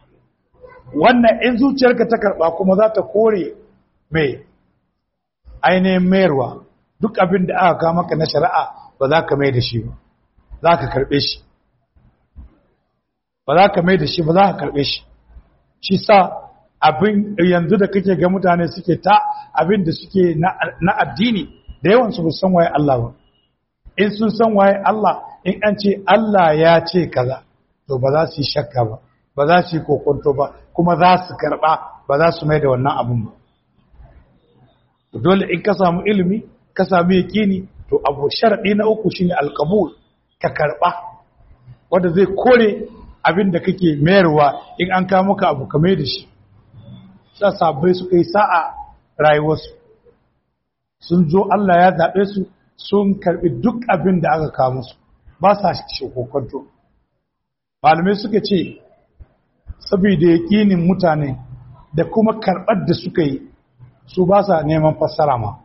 wannan in zuciyarka ta karɓa kuma za ta kore mai ainihin mayarwa duk abin da aka kama maka na shari'a ba za ka mai da shi ba za ka karɓe shi ba za ka mai da shi ba za ka karɓe shi shi sa abin yanzu da kake ga mutane suke ta abin da suke na addini da yawan su san waye Allah ba in sun san waye Allah in an ce Allah ya ce kaza to ba za su yi shakka ba ba za su yi kokonto ba kuma za su karba ba za su mai da wannan abin ba dole in ka samu ilimi ka samu yakini to abu sharadi na uku shine alqabul ka karba wanda zai kore abin da kake mayarwa in an kawo maka abu ka mai da shi sa sabbai suka yi sa'a rayuwarsu sun zo Allah ya zaɓe su sun karɓi duk abin da aka kawo musu ba sa kokonto malamai suka ce saboda yaƙinin mutane da kuma karɓar da suka yi su ba sa neman fassara ma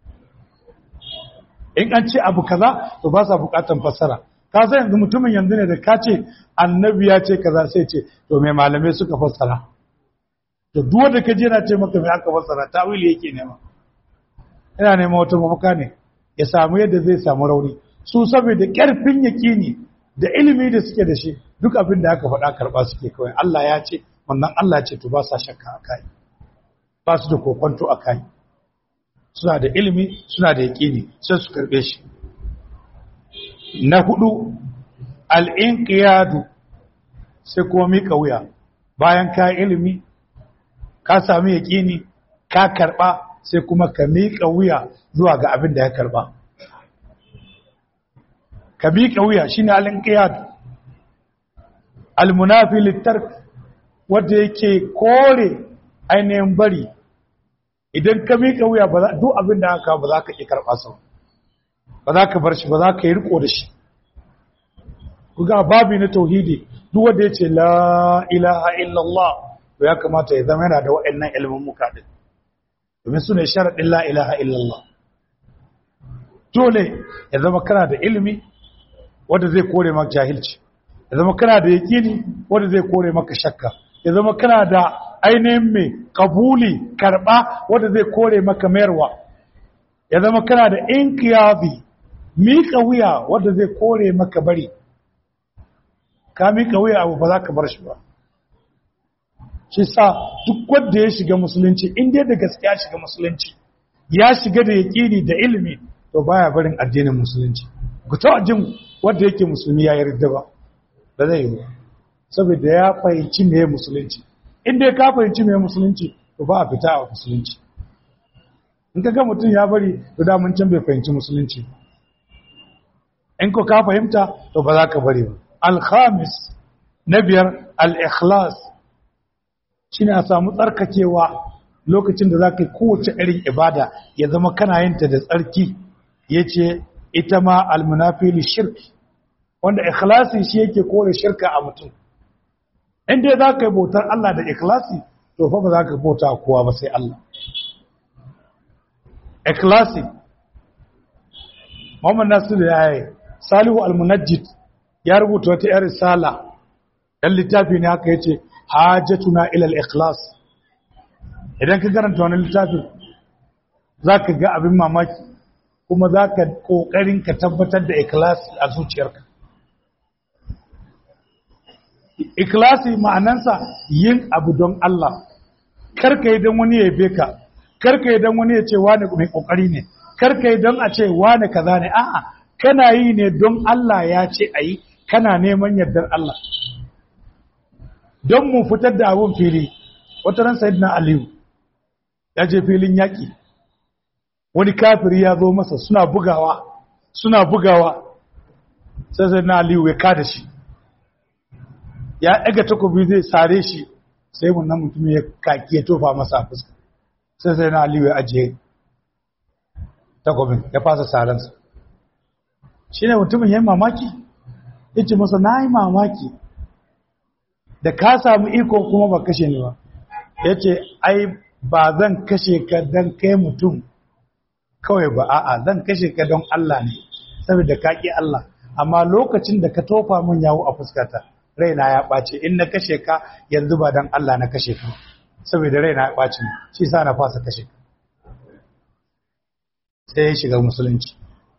in an ce abu kaza to ba sa buƙatan fassara ka san yanzu mutumin yanzu ne da ka ce annabi ya ce kaza sai ce to mai malamai suka fassara to duk wanda ka je na ce maka mai aka fassara tawili yake nema ina nema wata mafaka ne ya samu yadda zai samu rauni su saboda ƙarfin yaƙini da ilimi da suke da shi duk abin da aka faɗa karɓa suke kawai Allah ya ce wannan Allah ce to ba sa shakka a kai ba su da kokonto a kai suna da ilimi suna da yaƙini sai su karɓe shi na hudu al'inqiyadu sai kuma miƙa wuya bayan ka ilimi ka sami yaƙini ka karɓa sai kuma ka miƙa wuya zuwa ga abin da ya karɓa ka miƙa wuya shi ne al'inƙiyadu almunafi littar wadda yake kore ainihin bari idan ka miƙa wuya duk abin da aka ba za ka ƙi karɓa sau ba za ka bar shi ba za ka yi riko da shi kuga babi na tauhidi duk wanda ya ce la ilaha illallah to ya kamata ya zama yana da waɗannan ilimin muka din domin su ne sharaɗin la ilaha illallah dole ya zama kana da ilimi wanda zai kore maka jahilci ya zama kana da yaƙini wanda zai kore maka shakka ya zama kana da ainihin mai kabuli karɓa wanda zai kore maka mayarwa ya zama kana da inkiyazi miƙa wuya wanda zai kore maka bari ka miƙa wuya abu ba za ka bar shi ba shi sa duk wanda ya shiga musulunci inda da gaskiya shiga musulunci ya shiga da yaƙini da ilimi to baya barin addinin musulunci ku ta jin wanda yake musulmi ya yarda ba ba zai yi saboda ya fahimci me musulunci inda ya ka fahimci me musulunci to ba a fita a musulunci in ka ga mutum ya bari to da mun can bai fahimci musulunci in ko ka fahimta to ba za ka bari ba al-khamis na biyar al-ikhlas shine a samu tsarkakewa lokacin da za ka yi kowace irin ibada ya zama kana yin ta da tsarki ya ce ita ma almunafili shirki wanda ikhlasi shi yake kore shirka a mutum inda za ka yi bautar Allah da ikhlasi to fa ba za ka bauta kowa ba sai Allah ikhlasi Muhammad Nasiru ya yi Salihu Almunajjid ya rubuta wata yar risala dan littafi ne haka yace hajatuna ila al-ikhlas idan ka karanta wannan littafin zaka ga abin mamaki kuma zaka kokarin ka tabbatar da ikhlasi a zuciyarka ikhlasi ma'anansa yin abu don Allah karka yi don wani ya yabe ka karka yi don wani ya ce wani mai kokari ne karka yi don a ce wani kaza ne a'a kana yi ne don Allah ya ce ayi kana neman yardar Allah don mu fitar da abun fili wata ran sayyidina aliyu ya je filin yaƙi wani kafiri ya zo masa suna bugawa suna bugawa sai sayyidina aliyu ya kada shi ya ɗaga takobi zai sare shi sai mun nan mutum ya kaki ya tofa masa a fuska sai sayyidina aliyu ya ajiye takobin ya fasa saransa shi ne mutumin ya yi mamaki ya ce masa na yi mamaki da ka samu iko kuma ba kashe ni ba ya ce ai ba zan kashe ka don kai mutum kawai ba a'a zan kashe ka don Allah ne saboda ka ƙi Allah amma lokacin da ka tofa min yawo a fuskata raina ya ɓace in na kashe ka yanzu ba don Allah na kashe ka saboda raina ya ɓace shi sa na fasa kashe ka sai ya shiga musulunci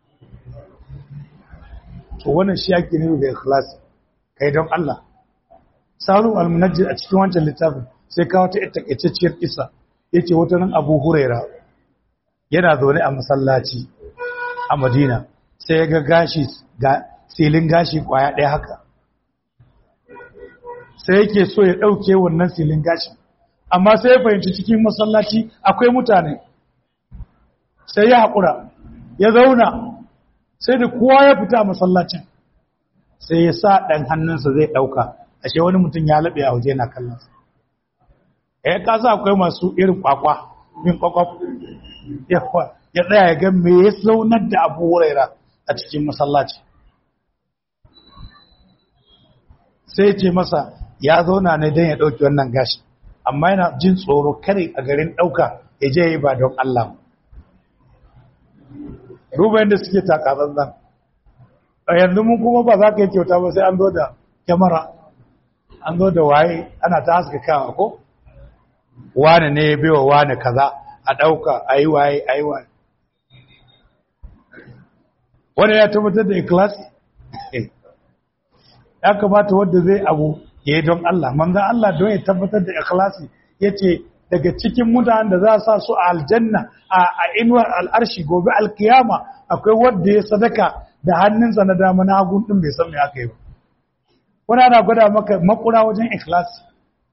to wannan shi yake ne da ikhlas kai don Allah saru al-munajjid a cikin wancan littafin sai kawo ta ita takaitacciyar kisa yace wata nan Abu Huraira yana zaune a masallaci a Madina sai ya ga gashi ga silin gashi kwaya ɗaya haka sai yake so ya ɗauke wannan silin gashi amma sai ya fahimci cikin masallaci akwai mutane sai ya haƙura ya zauna sai da kowa ya fita a masallacin sai ya sa ɗan hannunsa zai ɗauka ashe wani mutum ya laɓe a waje na kallonsa ya kasa akwai masu irin kwakwa min kwakwaf ya tsaya ya ga me ya zaunar da abu wuraira a cikin masallaci sai ce masa ya zauna ne don ya ɗauki wannan gashi amma yana jin tsoro kare a garin ɗauka ya je yi ba don Allah duba yadda suke takatsantsan a yanzu mun kuma ba za ka yi kyauta ba sai an zo da kyamara an zo da waye ana ta haska kawa ko wane ne ya biwa wane kaza a ɗauka a yi waye a yi waye wani ya tabbatar da ikilasi ya kamata wadda zai abu ya yi don Allah manzan Allah don ya tabbatar da ikilasi ya ce daga cikin mutanen da za sa su a aljanna a inuwar al'arshi gobe alkiyama akwai wadda ya sadaka da hannunsa na dama na hagun ɗin bai san me aka yi ba wani ana gwada maka makura wajen ikilasi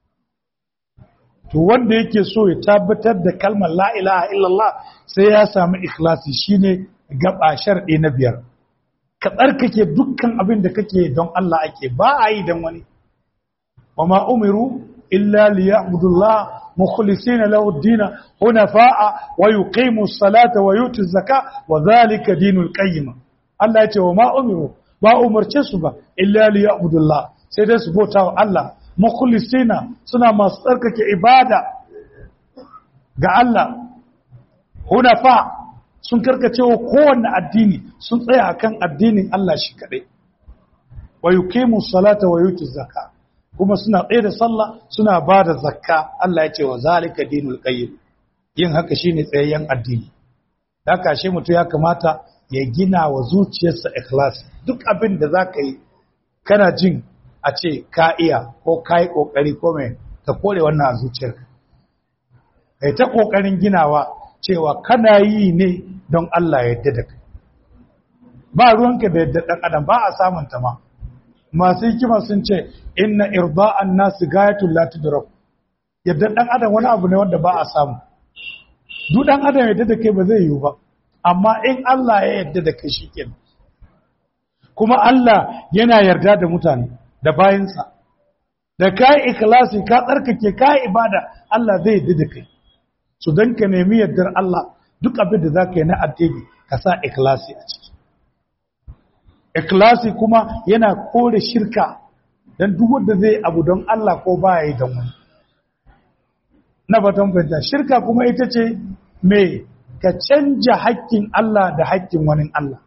to wanda yake so ya tabbatar da kalmar la ilaha illallah sai ya samu ikhlasi shine gaba sharɗi na biyar ka tsarkake dukkan abin da kake don Allah ake ba a yi don wani wa ma umiru illa liya'budullah mukhlisina lahu ad-din hunafa'a wa yuqimu as-salata wa yutu az-zaka wa dhalika dinul qayyim Allah ya ce wa ma umiru ba umarce su ba illa liya'budullah sai dai su bauta wa Allah mukhlisina suna masu tsarkake ibada ga Allah hunafa sun karkace wa kowanne addini sun tsaya akan addinin Allah shi kadai wa yuqimu salata wa yutu zakka kuma suna tsaye da sallah suna ba da zakka Allah ya ce wa zalika dinul qayyim yin haka shine tsayayyen addini haka shi mutum ya kamata ya gina wa zuciyarsa ikhlas duk abin da zaka yi kana jin a ce ka iya ko ka yi ƙoƙari ko mai ka kore wannan a zuciyarka kai ta ƙoƙarin ginawa cewa kana yi ne don Allah ya yadda da kai ba ruwanka da yadda ɗan adam ba a samun ta ma masu hikima sun ce inna irda'an nasu gayatul la tudrak yadda ɗan adam wani abu ne wanda ba a samu duk ɗan adam ya yadda da kai ba zai yiwu ba amma in Allah ya yadda da kai shikenan kuma Allah yana yarda da mutane da bayansa da ka yi ikhlasi ka tsarkake ka yi ibada Allah zai yi da kai su don ka nemi yardar Allah duk abin da za ka yi na addini ka sa ikhlasi a ciki ikhlasi kuma yana kore shirka don duk wanda zai abu don Allah ko ba ya yi don wani na batun fahimta shirka kuma ita ce mai ka canja haƙƙin Allah da haƙƙin wani Allah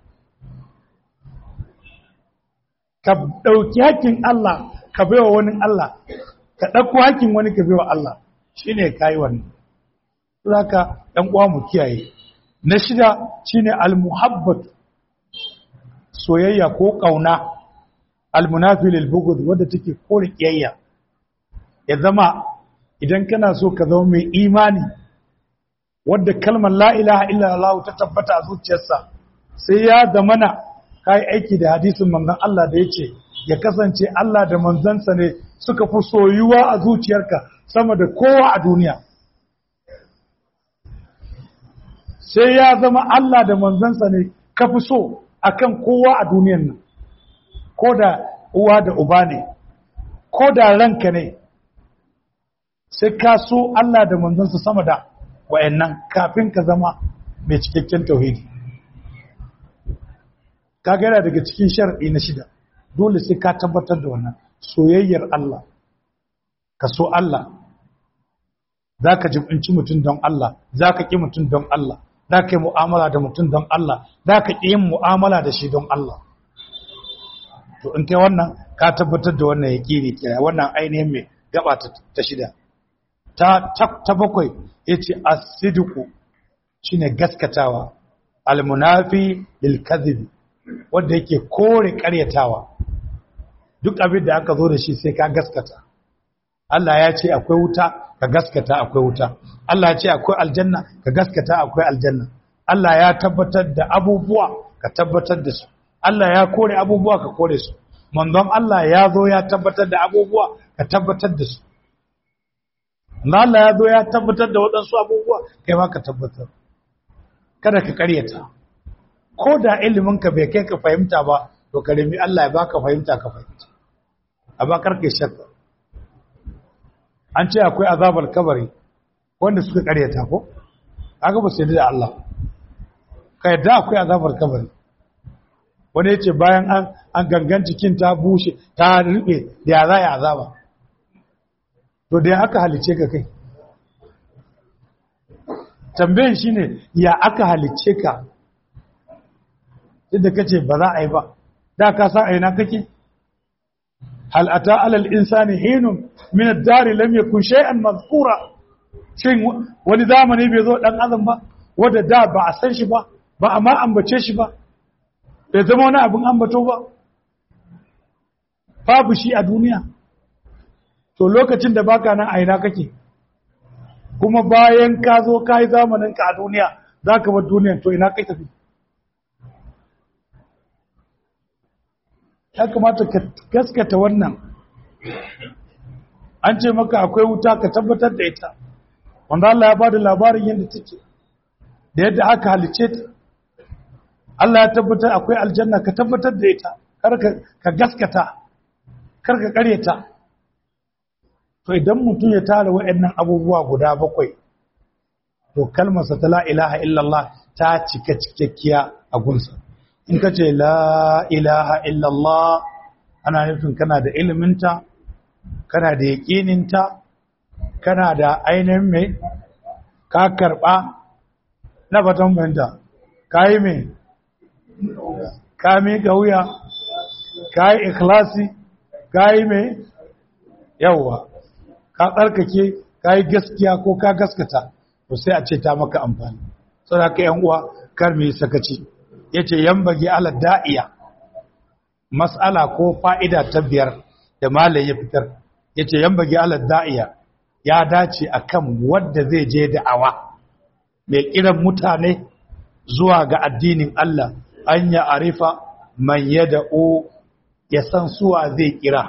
ka ɗauki haƙƙin Allah ka baiwa wani Allah ka ɗauko haƙƙin wani ka baiwa Allah shi ne ka yi wannan zaka ɗan uwa mu kiyaye na shida shine almuhabbat soyayya ko ƙauna almunafi lil bughd wadda take kore kiyayya ya zama idan kana so ka zama mai imani wadda kalmar la ilaha illallah ta tabbata a zuciyarsa sai ya zamana kai aiki da hadisin manzon Allah da yace ya kasance Allah da manzansa ne suka fi soyuwa a zuciyarka sama da kowa a duniya sai ya zama Allah da manzansa ne ka fi so akan kowa a duniyan nan ko da uwa da uba ne ko da ranka ne sai ka so Allah da manzansa sama da wayannan kafin ka zama mai cikakken tauhidi ka yana daga cikin shar'i na shida dole sai ka tabbatar da wannan soyayyar Allah ka so Allah za ka jibinci mutum don Allah za ka ƙi mutum don Allah za ka yi mu'amala da mutum don Allah za ka ƙi yin mu'amala da shi don Allah to in kai wannan ka tabbatar da wannan yaqini kira wannan ainihin mai gaba ta shida ta ta bakwai yace as-sidqu shine gaskatawa al-munafi lil kadhib wanda yake kore karyatawa duk abin da aka zo da shi sai ka gaskata Allah ya ce akwai wuta ka gaskata akwai wuta Allah ya ce akwai aljanna ka gaskata akwai aljanna Allah ya tabbatar da abubuwa ka tabbatar da su Allah ya kore abubuwa ka kore su manzon Allah ya zo ya tabbatar da abubuwa ka tabbatar da su Allah ya zo ya tabbatar da waɗansu abubuwa kai ma ka tabbatar kada ka karyata ko da ilimin ka bai kai ka fahimta ba to ka remi Allah ya baka fahimta ka fahimta a bakar kai shakka an ce akwai azabar kabari wanda suka karyata ko aka ba su da Allah ka yadda akwai azabar kabari wani yace bayan an an gangan cikin ta bushe ta rube da ya za ya azaba to da aka halice ka kai tambayin shine ya aka halice ka yadda kace ba za a yi ba da ka san aina kake hal ata alal insani hinun min ad-dar lam yakun shay'an mazkura shin wani zamani bai zo dan adam ba wanda da ba a san shi ba ba a ma ambace shi ba bai zama wani abin ambato ba babu shi a duniya to lokacin da baka nan aina kake kuma bayan ka zo ka yi zamanin ka a duniya za ka bar duniyan to ina kai tafi ya kamata ka gaskata wannan an ce maka akwai wuta ka tabbatar da ita wanda Allah ya bada labarin yadda take da yadda aka halice ta Allah ya tabbatar akwai aljanna ka tabbatar da ita kar ka gaskata kar ka karyata to idan mutum ya tara waɗannan abubuwa guda bakwai to kalmarsa ta la ilaha illallah ta cika cikakkiya a gunsa in ka ce la ilaha illallah ana nufin kana da iliminta kana da yaƙininta kana da ainihin mai ka karɓa na fatan bayanta ka yi mai ka miƙa wuya ka yi ikhlasi ka yi mai yawwa ka tsarkake ka yi gaskiya ko ka gaskata to sai a ce ta maka amfani saboda ka yan uwa kar mu yi sakaci yace yambage ala da'iya mas'ala ko fa'ida ta biyar da malai ya fitar yace yambage ala da'iya ya dace akan wanda zai je da'awa mai kiran mutane zuwa ga addinin Allah an ya arifa man yada'u ya san suwa zai kira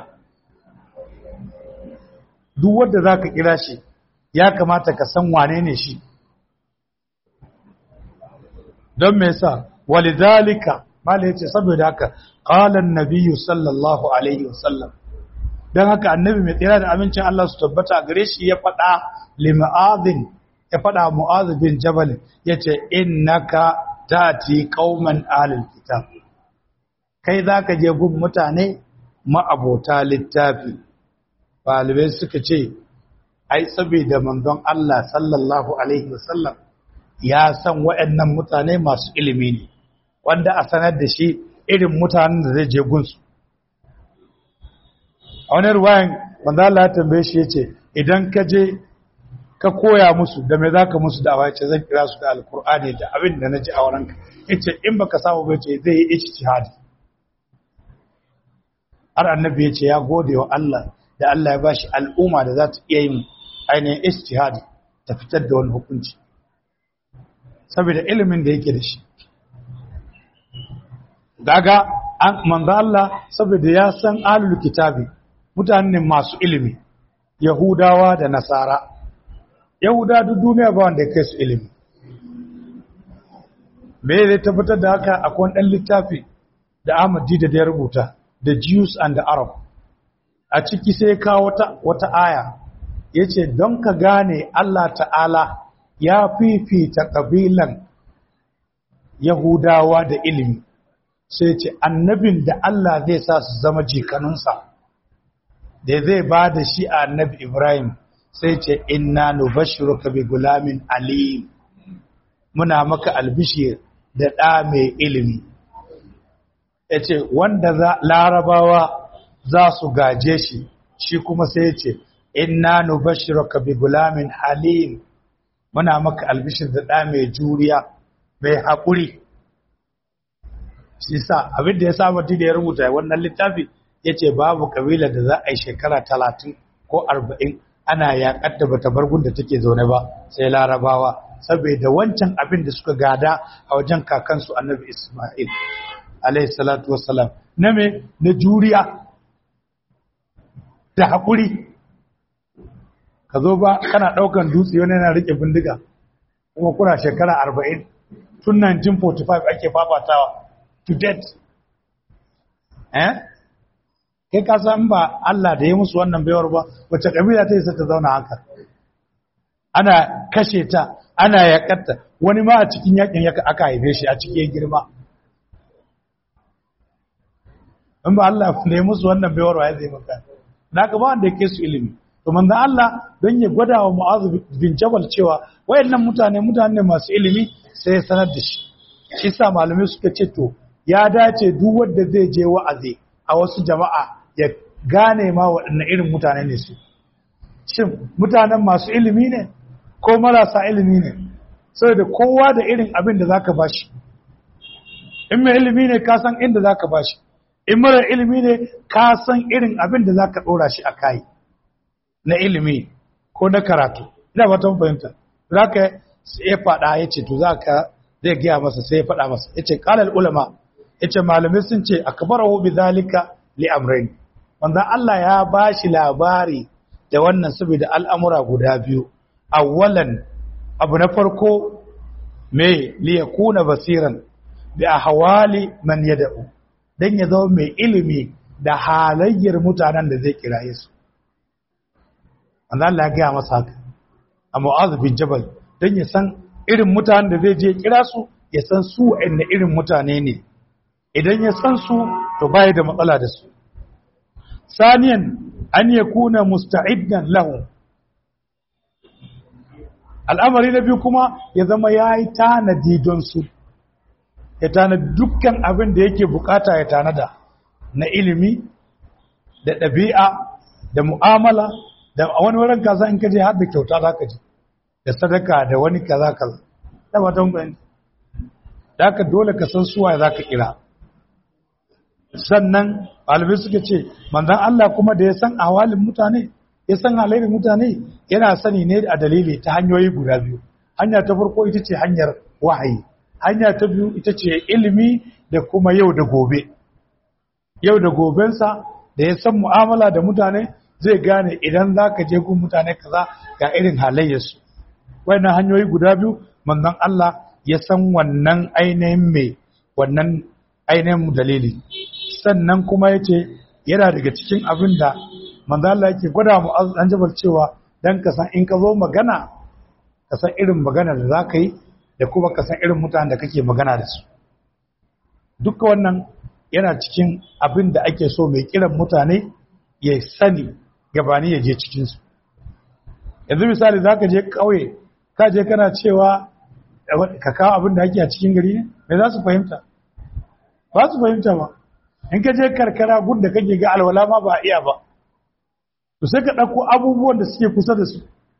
duk wanda zaka kira shi ya kamata ka san wane ne shi don me yasa walidhalika mala yace saboda haka qala an-nabiy sallallahu alaihi wasallam dan haka annabi mai tsira da amincin Allah su tabbata gare shi ya fada limu'adhin ya fada mu'adh bin jabal yace innaka tati qauman ahlul kitab kai zaka je gun mutane ma'abota littafi Balibai suka ce ai saboda manzon Allah sallallahu alaihi wasallam ya san waɗannan mutane masu ilimi ne wanda a sanar da shi irin mutanen da zai je gunsu a wani ruwayan manzo Allah ya tambaye shi yace idan ka je ka koya musu da me zaka musu da awace zan kira su da alkur'ani da abin da naji a wurinka yace in baka samu ba yace zai yi ijtihadi har annabi yace ya gode wa Allah da Allah ya bashi al'umma da za ta iya yin ainihin ijtihadi ta fitar da wani hukunci saboda ilimin da yake da shi daga manzo Allah saboda ya san alul kitabi mutane masu ilimi yahudawa da nasara yahuda duk duniya ba wanda ya kai su ilimi me zai tabbatar da haka akwai ɗan littafi da Ahmad Dida da ya rubuta the Jews and the Arab a ciki sai ka wata wata aya yace don ka gane Allah ta'ala ya fifita kabilan Yahudawa da ilimi sai ce annabin da Allah zai sa su zama jikanunsa da zai ba da shi a annabi Ibrahim sai ce inna nubashshiruka bi gulamin alim muna maka albishir da ɗa mai ilimi ya ce wanda za larabawa za su gaje shi shi kuma sai ya ce inna nubashiraka bi gulamin halim muna maka albishir da ɗa mai juriya mai haƙuri shi sa abin da ya saba da ya rubuta wannan littafi ya ce babu kabila da za a yi shekara talatin ko arba'in ana yaƙar da bata bar da take zaune ba sai larabawa saboda wancan abin da suka gada a wajen kakansu annabi isma'il alayhi salatu wassalam na me na juriya da haƙuri ka zo ba kana ɗaukan dutse wani yana riƙe bindiga kuma kuna shekara arba'in tun 1945 ake fafatawa to death eh kai ka san ba Allah da ya musu wannan baiwar ba wacce kabila ta isa ta zauna haka ana kashe ta ana yakatta wani ma a cikin yakin yaka aka haife shi a cikin girma in ba Allah da ya musu wannan baiwar wa ya zai maka da ka ba wanda ya su ilimi to manzon Allah don ya gwada wa Mu'adh bin Jabal cewa wayannan mutane mutane masu ilimi sai ya sanar da shi shi sa malamai suka ce to ya dace duk wanda zai je wa'azi a wasu jama'a ya gane ma waɗanne irin mutane ne su shin mutanen masu ilimi ne ko marasa ilimi ne saboda kowa da irin abin da zaka bashi in mai ilimi ne ka san inda zaka bashi in mara ilimi ne ka san irin abin da zaka ɗora shi a kai na ilimi ko na karatu ina ba ta fahimta zaka ya faɗa ya ce to zaka zai gaya masa sai ya faɗa masa ya ce ƙalar ulama ya ce malamai sun ce akbarahu bi zalika li amrayn wanda Allah ya bashi labari da wannan saboda al'amura guda biyu awwalan abu na farko me li yakuna basiran bi ahwali man yad'u dan ya zama mai ilimi da halayyar mutanen da zai kiraye su wanda Allah ya gaya masa haka a Mu'adh bin Jabal dan ya san irin mutanen da zai je kira su ya san su wa'anne irin mutane ne idan ya san su to bai da matsala da su saniyan an ya kuna musta'iddan lahu al'amari na biyu kuma ya zama ya yi tanadi don su ya tanadi dukkan abin da yake bukata ya tanada na ilimi da ɗabi'a da mu'amala da wani wurin kaza in kaje har da kyauta za ka ji da sadaka da wani kaza kaza da watan bayan da ka dole ka san suwa za ka kira sannan ɗalibai suka ce manzan Allah kuma da ya san awalin mutane ya san halayyar mutane yana sani ne a dalili ta hanyoyi guda biyu hanya ta farko ita ce hanyar wahayi hanya ta biyu ita ce ilimi da kuma yau da gobe yau da gobensa da ya san mu'amala da mutane zai gane idan za ka je gun mutane kaza ga irin halayyarsu wannan hanyoyi guda biyu manzan Allah ya san wannan ainihin mai wannan ainihin dalili sannan kuma ya ce yana daga cikin abin da manzala yake gwada mu an jabar cewa don ka san in ka zo magana ka san irin magana da za ka yi da kuma ka san irin mutane da kake magana da su duka wannan yana cikin abin da ake so mai kiran mutane ya sani gabani ya je cikinsu yanzu misali za ka je ƙauye ka je kana cewa ka kawo abin da ake a cikin gari ne mai za su fahimta ba su fahimta ba in ka je karkara gun da kake ga alwala ma ba iya ba to sai ka ɗauko abubuwan da suke kusa da su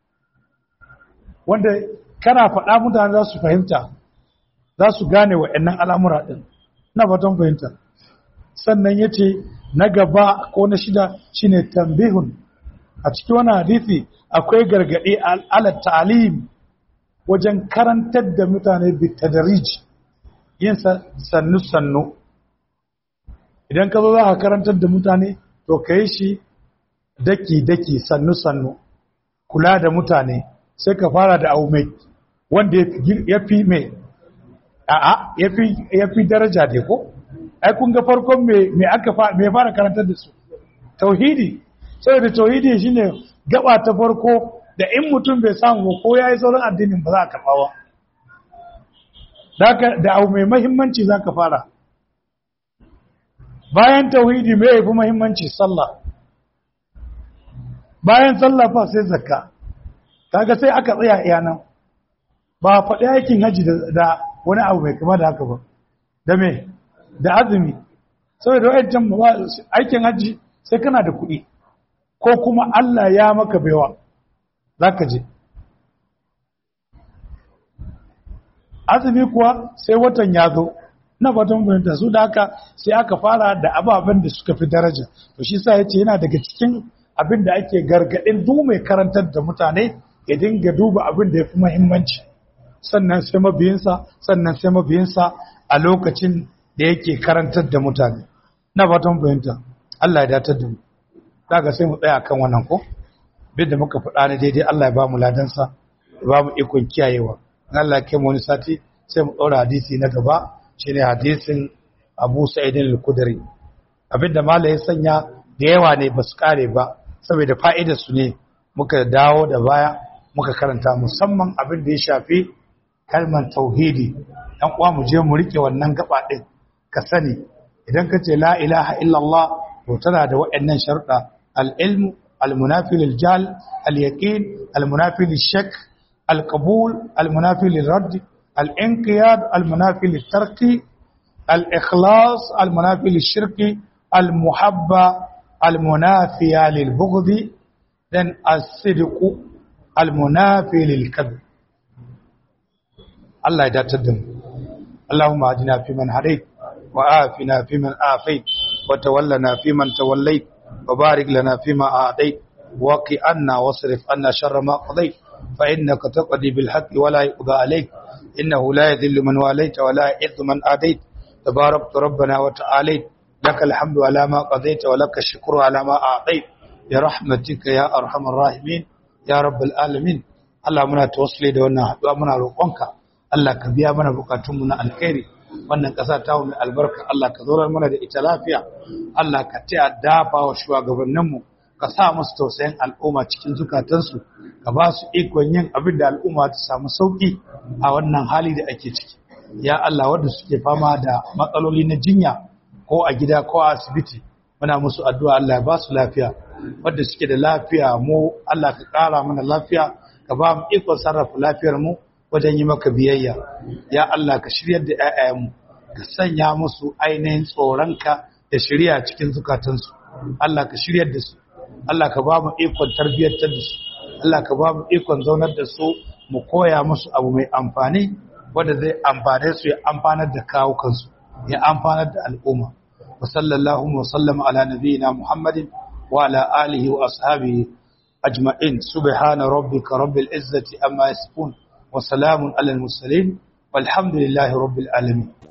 wanda kana faɗa mutane za su fahimta za su gane wa'annan al'amura ɗin na fatan fahimta sannan ya ce na gaba ko na shida shine tambihun a cikin wani hadithi akwai gargaɗe ala ta'alim wajen karantar da mutane bitadarij yin sannu-sannu idan ka zo za ka karantar da mutane to ka yi shi daki-daki sannu-sannu kula da mutane sai ka fara da abu mai wanda ya fi mai a'a ya fi daraja da ko ai kun ga farkon mai aka mai fara karantar da su tauhidi saboda tauhidi shine gaba ta farko da in mutum bai samu ko ya yi sauran addinin ba za a karɓa ba da abu mai mahimmanci za ka fara bayan tauhidi mai yafi mahimmanci sallah bayan sallah fa sai zakka kaga sai aka tsaya iya nan ba faɗi aikin haji da wani abu mai kama da haka ba da me da azumi saboda wayancan aikin hajji sai kana da kuɗi ko kuma Allah ya maka baiwa zaka je azumi kuwa sai watan ya zo na fatan fahimta su da haka sai aka fara da ababen da suka fi daraja to shi sa yace yana daga cikin abin da ake gargadin duk mai karantar da mutane ya dinga duba abin da ya fi muhimmanci sannan sai mabiyinsa sannan sai mabiyinsa a lokacin da yake karantar da mutane na fatan fahimta Allah ya datar da mu daga sai mu tsaya kan wannan ko bin da muka faɗa ne daidai Allah ya ba mu ladansa ya ba mu ikon kiyayewa Allah ya kai mu wani sati sai mu ɗaura hadisi na gaba shine hadisin Abu Sa'id al-Khudri abinda mala ya sanya da yawa ne ba su kare ba saboda fa'idar su ne muka dawo da baya muka karanta musamman abin da ya shafi kalmar tauhidi dan uwa mu je mu rike wannan gaba din ka sani idan ka ce la ilaha illallah to tana da waɗannan sharuɗa al-ilmu al-munafi lil-jahl al-yaqin al-munafi lish-shak al-qabul al-munafi lil-radd الانقياد المنافي للترك الإخلاص المنافي للشرك المحبة المنافية للبغض then الصدق المنافي للكذب الله يداتدم اللهم اهدنا فيمن هديت وآفنا فيمن آفيت وتولنا فيمن توليت وبارك لنا فيما أعطيت وقي عنا واصرف عنا شر ما قضيت فإنك تقضي بالحق ولا يقضى عليك إنه لا يذل من واليت ولا يعز من آديت تباركت ربنا وتعاليت لك الحمد على ما قضيت ولك الشكر على ما أعطيت برحمتك يا أرحم الراحمين يا رب العالمين Allah muna tawassuli da wannan haɗuwa muna roƙonka Allah ka biya mana bukatunmu na alkhairi wannan ƙasa ta mu albarka Allah ka zaurar mana da ita lafiya Allah ka ta dafa wa shugabanninmu ka sa musu tausayin al'umma cikin zukatansu ka ba su ikon yin abin da al'umma ta samu sauki a wannan hali da ake ciki ya Allah wanda suke fama da matsaloli na jinya ko a gida ko a asibiti muna musu addu'a Allah ya ba su lafiya wanda suke da lafiya mu Allah ka ƙara mana lafiya ka ba mu ikon sarrafa lafiyar mu wajen yi maka biyayya ya Allah ka shiryar da ƴaƴayenmu ka sanya musu ainihin tsoronka da shirya cikin zukatansu Allah ka shiryar da su Allah ka ba mu ikon tarbiyyar da su Allah ka ba mu ikon zaunar da su mu koya musu abu mai amfani wanda zai amfane su ya amfanar da kawukansu ya amfanar da al'umma wa sallallahu wa sallama ala nabiyyina muhammadin wa ala alihi wa ashabihi ajma'in subhana rabbika rabbil izzati amma yasifun wa salamun alal mursalin walhamdulillahi rabbil alamin